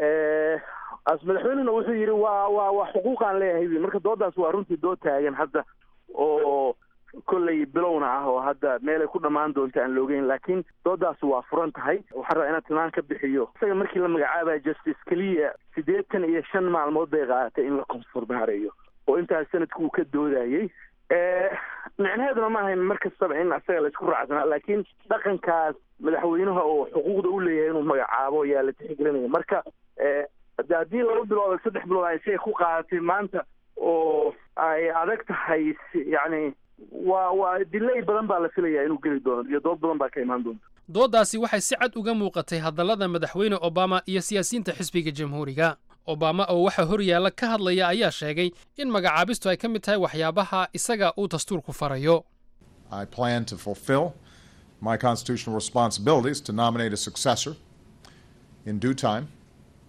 as madaxweynehuna wuxuu yidhi waa waa waa xuquuqaan leeyahay marka doodaas waa runtii dood taagan hadda oo kolley bilowna ah oo hadda meelay ku dhammaan doonta aan loogeyn laakiin doodaas waa furan tahay waxaan rabaa inaan tilmaan ka bixiyo isaga markii la magacaabaya justice keliya siddeetan iyo shan maalmood bay qaadatay in la konfurmaareeyo oo intaas sanadku uu ka doodayey micnaheeduna ma ahayn mar kastaba in asaga la isku raacsanaa laakiin dhaqankaas madaxweynaha oo xuquuqda u leeyahay inuu magacaabo ayaa la tixgelinaya marka haddii laba bilood saddex bilood ay siay ku qaadatay maanta oo ay adag tahay yacni waa waa dilay badan baa la filayaa inuu geli doono iyo dood badan baa ka imaan doonta dooddaasi waxay si cad uga muuqatay hadallada madaxweyne obama iyo siyaasiyiinta xisbiga jamhuuriga obama oo waxa hor yaalla ka hadlaya ayaa sheegay in magacaabistu ay ka mid tahay waxyaabaha isaga uu dastuurku farayo I plan to fulfill my constitutional responsibilities to nominate a successor in due time.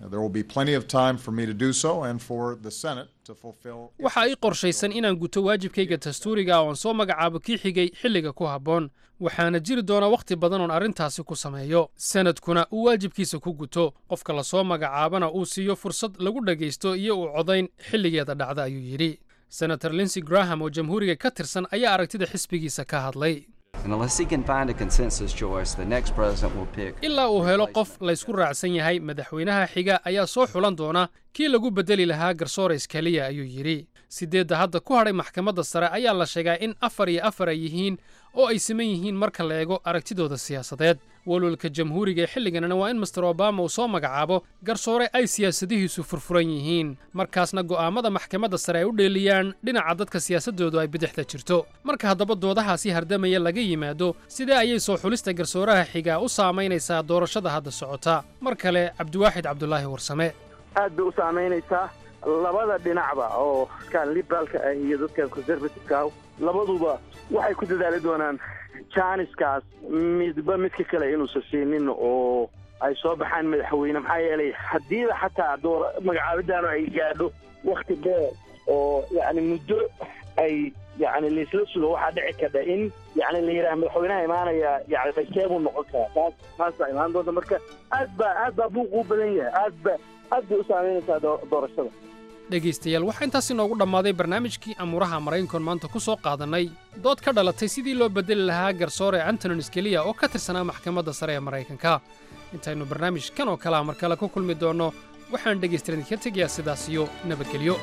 There will be plenty of time for me to do so and for the Senate to fulfill. waxa ii qorshaysan inaan guto waajibkayga dastuuriga oo aan soo magacaabo kii xigay xilliga ku habboon waxaana jiri doona wakhti badan oon arrintaasi ku sameeyo sanadkuna uu waajibkiisa ku guto qofka lasoo magacaabana uu siiyo fursad lagu dhagaysto iyo uu codayn xilligeeda dhacda ayuu yidhi senator linsey graham oo jamhuuriga ka tirsan ayaa aragtida xisbigiisa ka hadlay And unless he can find a consensus choice, the next president will pick. ilaa uu helo qof laysku raacsan yahay madaxweynaha xiga ayaa soo xulan doona kii lagu bedeli lahaa garsoores keliya ayuu yidhi sideedda hadda ku hadhay maxkamadda sare ayaa la sheegaa in afar iyo afar ay yihiin oo ay siman yihiin marka la eego aragtidooda siyaasadeed walwalka jamhuuriga ee xilliganna waa in master obama uu soo magacaabo garsoore ay siyaasadihiisu furfuran yihiin markaasna go'aammada maxkamadda sare ay u dheeliyaan dhinaca dadka siyaasadoodu ay bidixda jirto marka haddaba doodahaasi hardamaya laga yimaado sidee ayay soo xulista garsooraha xiga u saamaynaysaa doorashada hadda socota mar kale cabdiwaaxid cabdulaahi warsame aad bay u saamaynaysaa labada dhinacba oo kan liberaalka ah iyo dadkan conservativeka ah labaduba waxay ku dadaali doonaan janiskaas midba midka kale inuusan siinin oo ay soo baxaan madaxweyne maxaa yeelay haddiiba xataa door magacaabidaanu ay gaadho wakti dheer oo yacni muddo ay yacni laisla sugo waxaa dhici karta in yacni la yidhaha madaxweynaha imaanaya yacni bayseebuu noqon karaa taas taas baa imaan doonta marka aad baa aad baa buuquu badan yahay aad ba aad bay u saameynaysaa doo- doorashada dhegaystayaal waxaa intaas inoogu dhammaaday barnaamijkii amuuraha maraykankoon maanta ku soo qaadannay dood ka dhalatay sidii loo beddeli lahaa garsoore antonin skeliya oo ka tirsanaa maxkamadda sare ee maraykanka intaynu barnaamij kan oo kalea mar kale ku kulmi doonno waxaan dhegaystayaal idinka tegayaa sidaas iyo nabadgelyo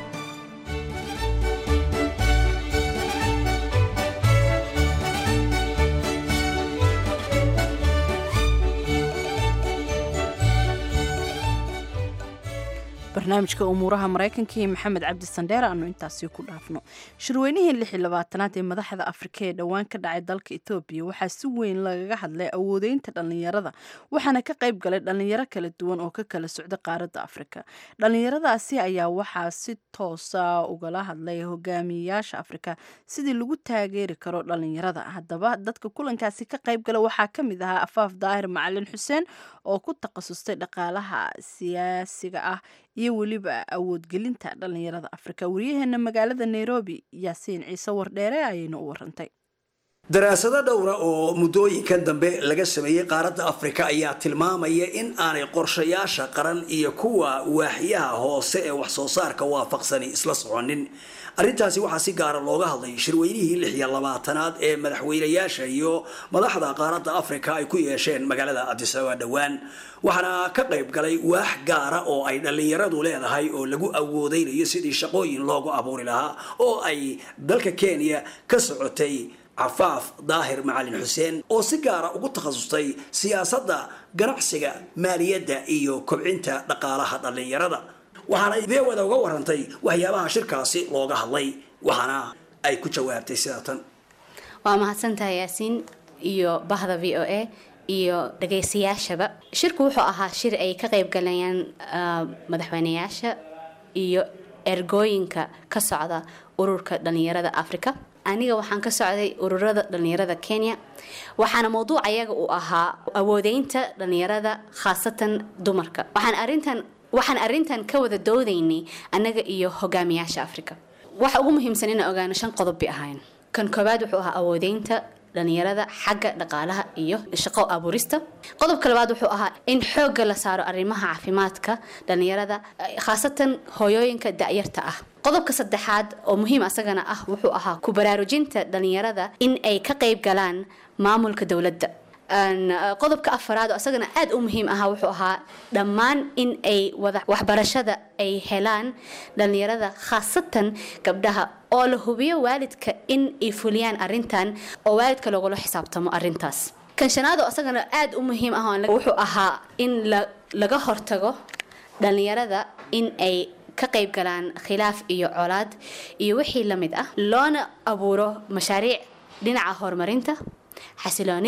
barnaamijka umuuraha maraykanka iyo maxamed cabdi sandheer aanu intaasi ku dhaafno shirweynihii lix iyo labaatanaad ee madaxda afrika ee dhowaan ka dhacay dalka etoobiya waxaa si weyn lagaga hadlay awoodeynta dhallinyarada waxaana ka qayb galay dhallinyaro kala duwan oo ka kala socda qaaradda afrika dhallinyaradaasi ayaa waxaa si toosa ugala hadlay hogaamiyeyaasha afrika sidii lagu taageeri karo dhallinyarada haddaba dadka kulankaasi ka qayb gala waxaa ka mid ahaa afaaf daahir macalin xuseen oo ku takhasustay dhaqaalaha siyaasiga ah iyo weliba awoodgelinta dhallinyarada afrika waryaheena magaalada nairobi yaasiin ciise wardheere ayayna u warantay daraasado dhowra oo muddooyinkan dambe laga sameeyey qaaradda afrika ayaa tilmaamaya in aanay qorshayaasha qaran iyo kuwa waaxyaha hoose ee wax soo saarka waafaqsani isla soconin arrintaasi waxaa si gaara looga hadlay shirweynihii lix iyo labaatanaad ee madaxweynayaasha iyo madaxda qaaradda afrika ay ku yeesheen magaalada adisababa dhowaan waxaana ka qayb galay waax gaara oo ay dhallinyaradu leedahay oo lagu awoodeynayo sidii shaqooyin loogu abuuri lahaa oo ay dalka kenya ka socotay cafaaf daahir macalin xuseen oo si gaara ugu takhasustay siyaasadda ganacsiga maaliyadda iyo kobcinta dhaqaalaha dhallinyarada waxaana veewada uga warantay waxyaabaha shirkaasi looga hadlay waxaana ay ku jawaabtay sida tan waa mahadsantahay yaasiin iyo bahda v o a iyo dhagaystayaashaba shirku wuxuu ahaa shir ay ka qayb galayaan ah, madaxweyneyaasha iyo ergooyinka ka socda ururka dhalinyarada africa aniga waxaan ka socday ururada dhalinyarada kenya waxaana mowduuc ayaga uu ahaa awoodeynta dhalinyarada khaasatan dumarka waxaan arintan waxaan arrintan ka wada doodaynay annaga iyo hogaamiyaasha africa waxa ugu muhiimsan inaan ogaano shan qodob bay ahayn kan koowaad wuxuu ahaa awoodeynta dhalinyarada xagga dhaqaalaha iyo shaqo abuurista qodobka labaad wuxuu ahaa in xoogga la saaro arrimaha caafimaadka dhalinyarada eh, khaasatan hooyooyinka da'yarta ah qodobka saddexaad oo muhiim asagana ah wuxuu ahaa ku baraarujinta dhalinyarada in ay ka qayb galaan maamulka dowladda Een, eh, qodobka afaraad oo asagana aad u muhiim ahaa wuxuu ahaa dhammaan in ay wada waxbarashada ay helaan dhalinyarada khaasatan gabdhaha oo la hubiyo waalidka in ay fuliyaan arrintan oo waalidka logula xisaabtamo arrintaas kan shanaad oo asagana aad u muhiim ah oo la- wuxuu ahaa in la- laga hortago dhalinyarada in ay ka qayb galaan khilaaf iyo colaad iyo wixii la mid ah loona abuuro mashaariic dhinaca horumarinta xasiloonida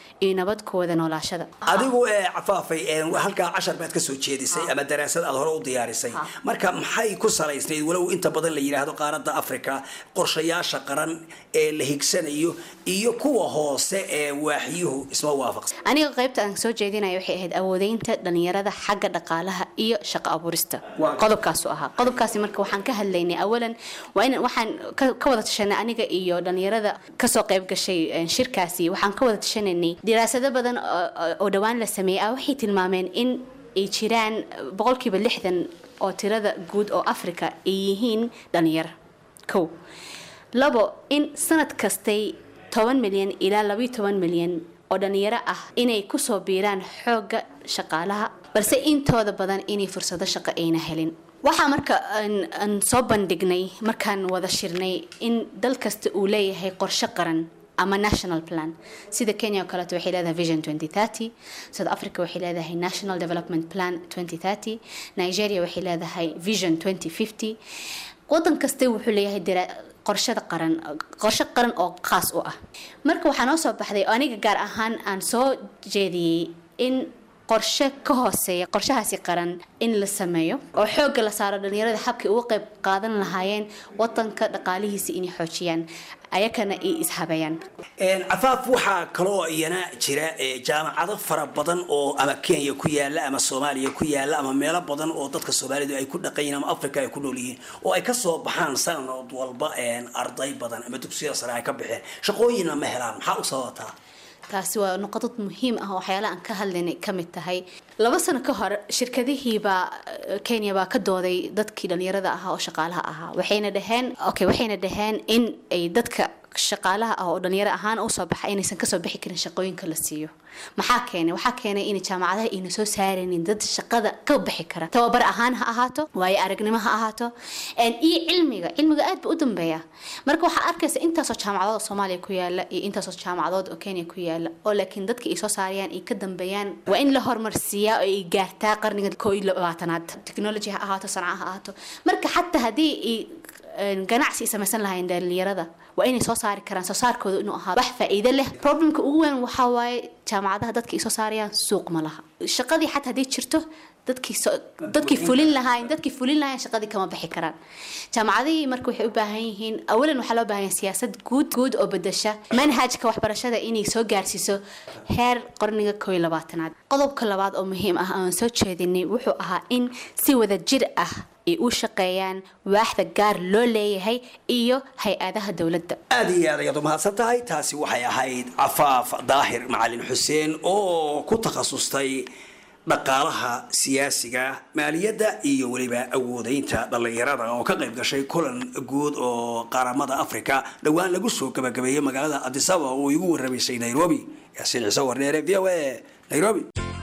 iyo nabad ku wada noolaashada adigu ee cafaafay ee halkaa cashar baad ka soo jeedisay ama daraasad aad hore u diyaarisay marka maxay ku salaysnayd walow inta badan la yidhaahdo qaaradda africa qorshayaasha qaran ee la higsanayo iyo kuwa hoose ee waaxyuhu isma waafaqsan aniga qaybta aan soo jeedinaya waxay ahayd awoodeynta dhalinyarada xagga dhaqaalaha iyo shaqo abuurista qodobkaasu ahaa qodobkaasi marka waxaan ka hadlaynay awalan waa in waxaan ka ka wada tashanay aniga iyo dhalinyarada kasoo qayb gashay eh, shirkaasi waxaan ka wada tashanaynay diraasado badan oo- oo- oo dhowaan la sameeyey ah waxay tilmaameen in ay jiraan boqolkiiba lixdan oo tirada guud oo africa ay yihiin dhalinyaro kow labo in sanad kastay toban milyan ilaa labayo toban milyan oo dhalinyaro ah inay kusoo biiraan xoogga shaqaalaha balse intooda badan inay fursado shaqo ayna helin waxaa marka aan- aan soo bandhignay markaan wada shirnay in dal kasta uu leeyahay qorshe qaran ama national plan sida kenya oo kaleeto waxay leedahay vision 2030 south africa waxay leedahay national development plan 2030 nigeria waxay leedahay vision 2050 wadan kasta wuxuu leeyahay dira- qorshada qaran qorshe qaran oo khaas u ah marka waxaa noo soo baxday oo aniga gaar ahaan aan soo jeediyey in qorshe ka hooseeya qorshahaasi qaran in la sameeyo oo xoogga la saaro dhalinyarada habkay uga qayb qaadan lahaayeen wadanka dhaqaalihiisa inay xoojiyaan ayakana ay ishabeeyaan Een, cafaaf waxaa kaloo iyana jira ee, jaamacado fara badan oo ama kenya ku yaala ama soomaaliya ku yaala ama meelo badan oo dadka soomaalidu ay ku dhaqanyihin ama africa ay ku nool yihiin oo ay kasoo baxaan sanad walba een, arday badan ama dugsiyada sare ay ka baxeen shaqooyinna ma helaan maxaa u sababataa taasi waa noqodad muhiim ah oo waxyaala aan ka hadlaynay ka mid tahay laba sano ka hor shirkadihiibaa eh, kenya baa ka dooday dadkii dhalinyarada ahaa oo shaqaalaha ahaa waxayna dhaheen okay waxayna dhaheen in ay dadka shaqaalaha ah oo dhalinyaro ahaan usoo baxa inaysan kasoo bixi karin shaqooyinka la siiyo maxaa keenay waxaa keenay in jaamacadaha ayna soo saaraynin dad shaqada ka bixi kara tababar ahaan ha ahaato waayo aragnimo ha ahaato een, iyo cilmiga cilmiga aad ba u dambeeya marka waxaa arkaysa intaasoo jaamacadood oo soomaaliya ku yaala iyo intaasoo jaamacadood oo kenya ku yaala oo laakiin dadka ay soo saarayaan ay ka dambeeyaan waa in la horumarsiiyaa oo ay gaartaa qarniga koo iyo labaatanaad technology ha ahaato sanca ha ahaato marka xataa haddii ay een, ganacsi ay samaysan lahayn dhalinyarada waa inay soo saari karaan soo saarkooda inuu ahaa wax faa'iido leh problemka ugu weyn waxaa waaye jaamacadaha dadka ay soo saarayaan suuq ma laha shaqadii xataa haddii jirto dadkii soo- dadkii fulin lahaayeen dadkii fulin lahaayeen shaqadii kama bixi karaan jaamacadihii marka waxay u baahan yihiin awalan waxaa loo baahan yahay siyaasad guud guud oo bedesha manhajka waxbarashada inay soo gaarsiiso heer qarniga koo iyo labaatanaad qodobka labaad oo muhiim ah aan soo jeedinay wuxuu ahaa in si wada jir ah ay u shaqeeyaan waaxda gaar loo leeyahay iyo hay-adaha dowladda aad iyo aad ayaad u mahadsan tahay taasi waxay ahayd cafaaf daahir macalin xuseen oo ku takhasustay dhaqaalaha siyaasiga maaliyadda iyo weliba awoodeynta dhallinyarada oo ka qayb gashay kulan guud oo qaramada africa dhowaan lagu soo gabagabeeyey magaalada adisaba oo igu warramaysay nairobi yaasiin ciise warneere v o a nairobi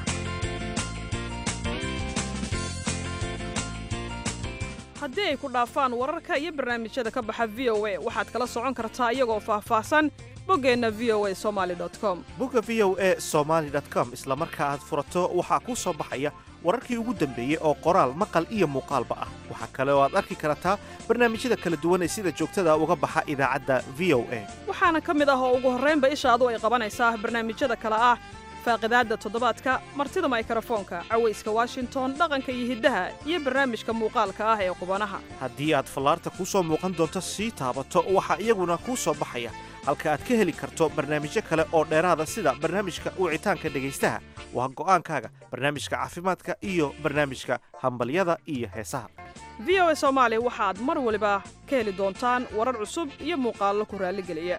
haddii ay ku dhaafaan wararka iyo barnaamijyada ka baxa v o a waxaad kala socon kartaa iyagoo faahfaahsan boggeenna v o a somaali com bogga v o a somaali com isla marka aad furato waxaa kuu soo baxaya wararkii ugu dambeeyey oo qoraal maqal iyo muuqaalba ah waxaa kale oo aad arki kartaa barnaamijyada kala duwan ee sida joogtada uga baxa idaacadda v o a waxaana ka mid ah oo ugu horraynba ishaadu ay qabanaysaa barnaamijyada kale ah faaqidaadda toddobaadka martida maykrofoonka cawayska washington dhaqanka iyo hiddaha iyo barnaamijka muuqaalka ah ee qubanaha haddii aad fallaarta kuu soo muuqan doonto sii taabato waxaa iyaguna kuu soo baxaya halka aad ka heli karto barnaamijyo kale oo dheeraada sida barnaamijka wicitaanka dhegaystaha waa go'aankaaga barnaamijka caafimaadka iyo barnaamijka hambalyada iyo heesaha v o a soomaali waxaad mar waliba ka heli doontaan warar cusub iyo muuqaallo ku raalligeliya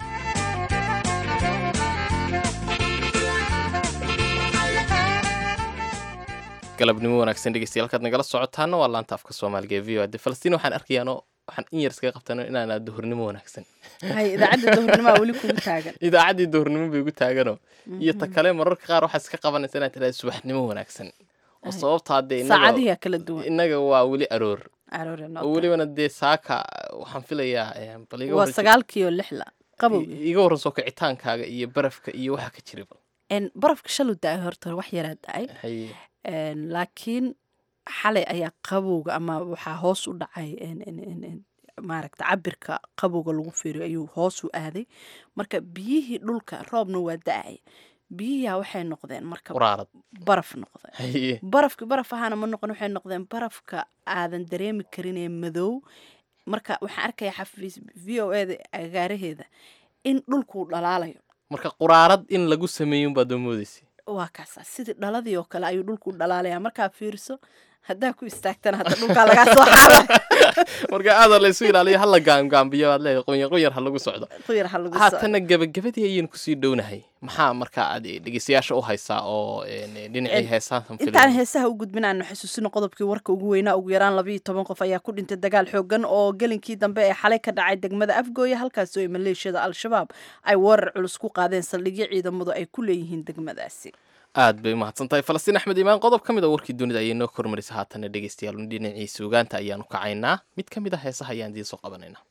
galabnimo wanaagsan dhegeystayaal halkaad nagala socotaana waa laanta afka soomaaliga ee v o a de falastiin waxaan arkayaano waxaan in yar iskaga qabtano inaanaa duhurnimo wanaagsan hay idaacadda duhurnimoa weli kugu taagan idaacaddii duhurnimo bay igu taagano iyo ta kale mararka qaar waxaad iska qabanaysa inaad tidhahda subaxnimo wanaagsan oo sababtaa dee saacadihiyaa kala duwan innaga waa weli aroor Aroore noo oo welibana dee saaka waxaan filayaa eh, bal iga waa warreysa- sagaalkiiyo lixla qabow i- iga warran soo kicitaankaaga iyo barafka iyo waxa ka jira bal En, barafka shalu da-ay horta wax yaraa da-ay haye En, laakiin xalay ayaa qabowga ama waxaa hoos u dhacay en- en- en- en, maaragta cabirka qabowga lagu fiiriyo ayuu hoos u aaday marka biyihii dhulka roobna waa da-ay biyihiia waxay noqdeen marka quraarad baraf noqdeen haye barafki baraf ahaana ma noqon waxay noqdeen barafka aadan dareemi karin ee madow marka waxaan arkaya xafiis v o eda agaaraheeda in dhulkuu dhalaalayo marka quraarad in lagu sameeyun baad moodeysa waa kaasa sidii dhaladii oo kale ayuu dhulku dhalaalaya markaa fiirso haddaa ku istaagtana hadda dhulkaa lagaa soo xaara marka aada la isu ilaaliyo hala gaamgaambiyo waad leedahay qunyar qunyar ha lagu socdo quyar ha lagu haatana gebagabadii ayaynu kusii dhownahay maxaa marka aad dhegeystayaasha u haysaa oo een, dhinacii heesaasan intaan heesaha u gudbin aanu xasuusino qodobkii warka ugu weynaa ugu yaraan labayo toban qof ayaa ku dhintay dagaal xoogan oo gelinkii dambe ee xalay ka dhacay degmada afgooya halkaasi oo ay maleeshiyada al-shabaab ay weerar culus ku qaadeen saldhigyo ciidamadu ay ku leeyihiin degmadaasi aad bay umahadsan tahay falastiin axmed imaan qodob ka mid a warkii dunida ayay noo kormarisa haatana dhegeystayaal dhinacii suugaanta ayaanu kacaynaa mid ka mid a heesaha ayaan idiin soo qabanaynaa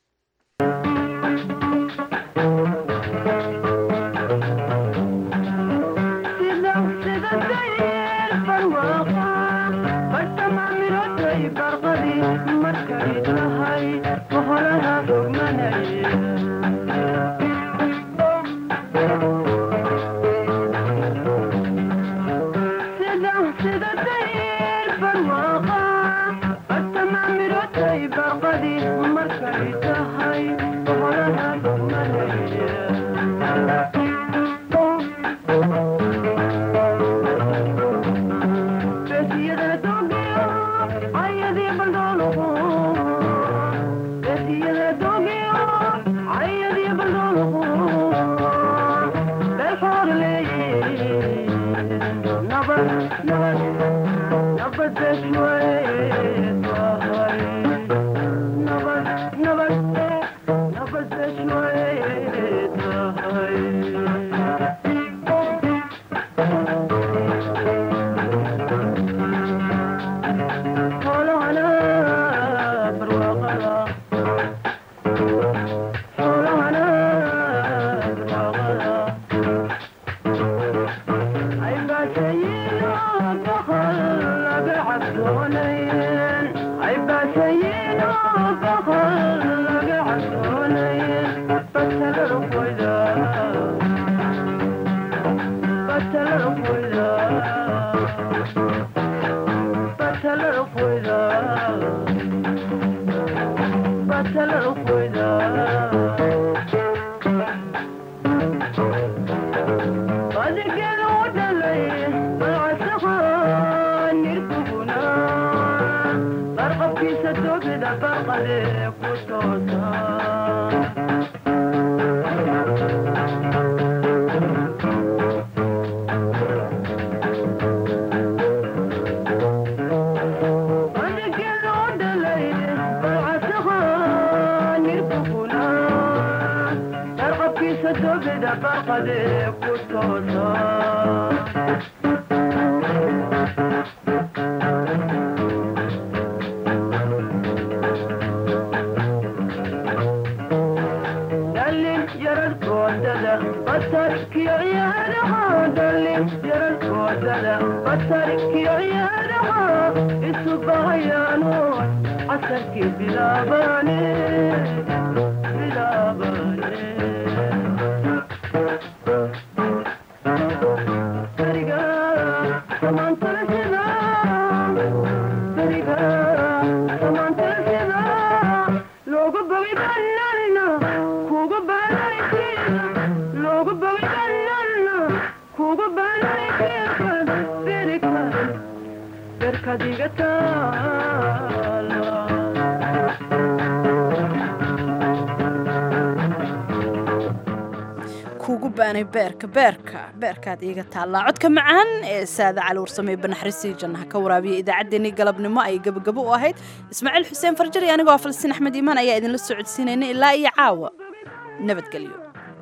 kuugu baanay beerka beerka beerkaad iiga taallaa codka macaan ee saada cali warsamey banaxrisii jannaha ka waraabiya idaacaddeenii galabnimo ay gabagabo u ahayd ismaaciil xuseen farjar iyo anigoo falastiin axmed iimaan ayaa idinla socodsiinayna ilaa iyo caawa nabadgelyo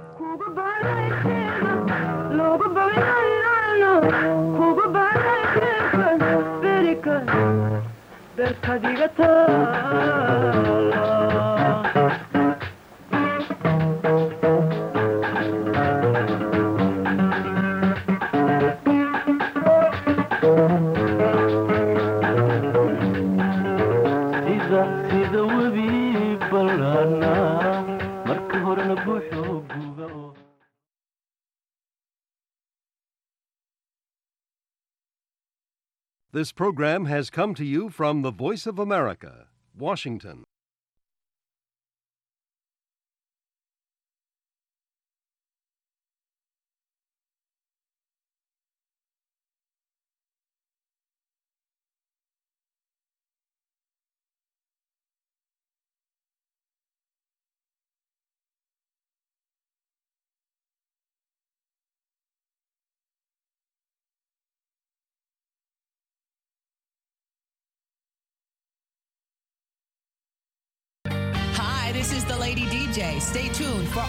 sida webi balana This program has come to you from the Voice of America, Washington. Hi, this is the Lady DJ. Stay tuned for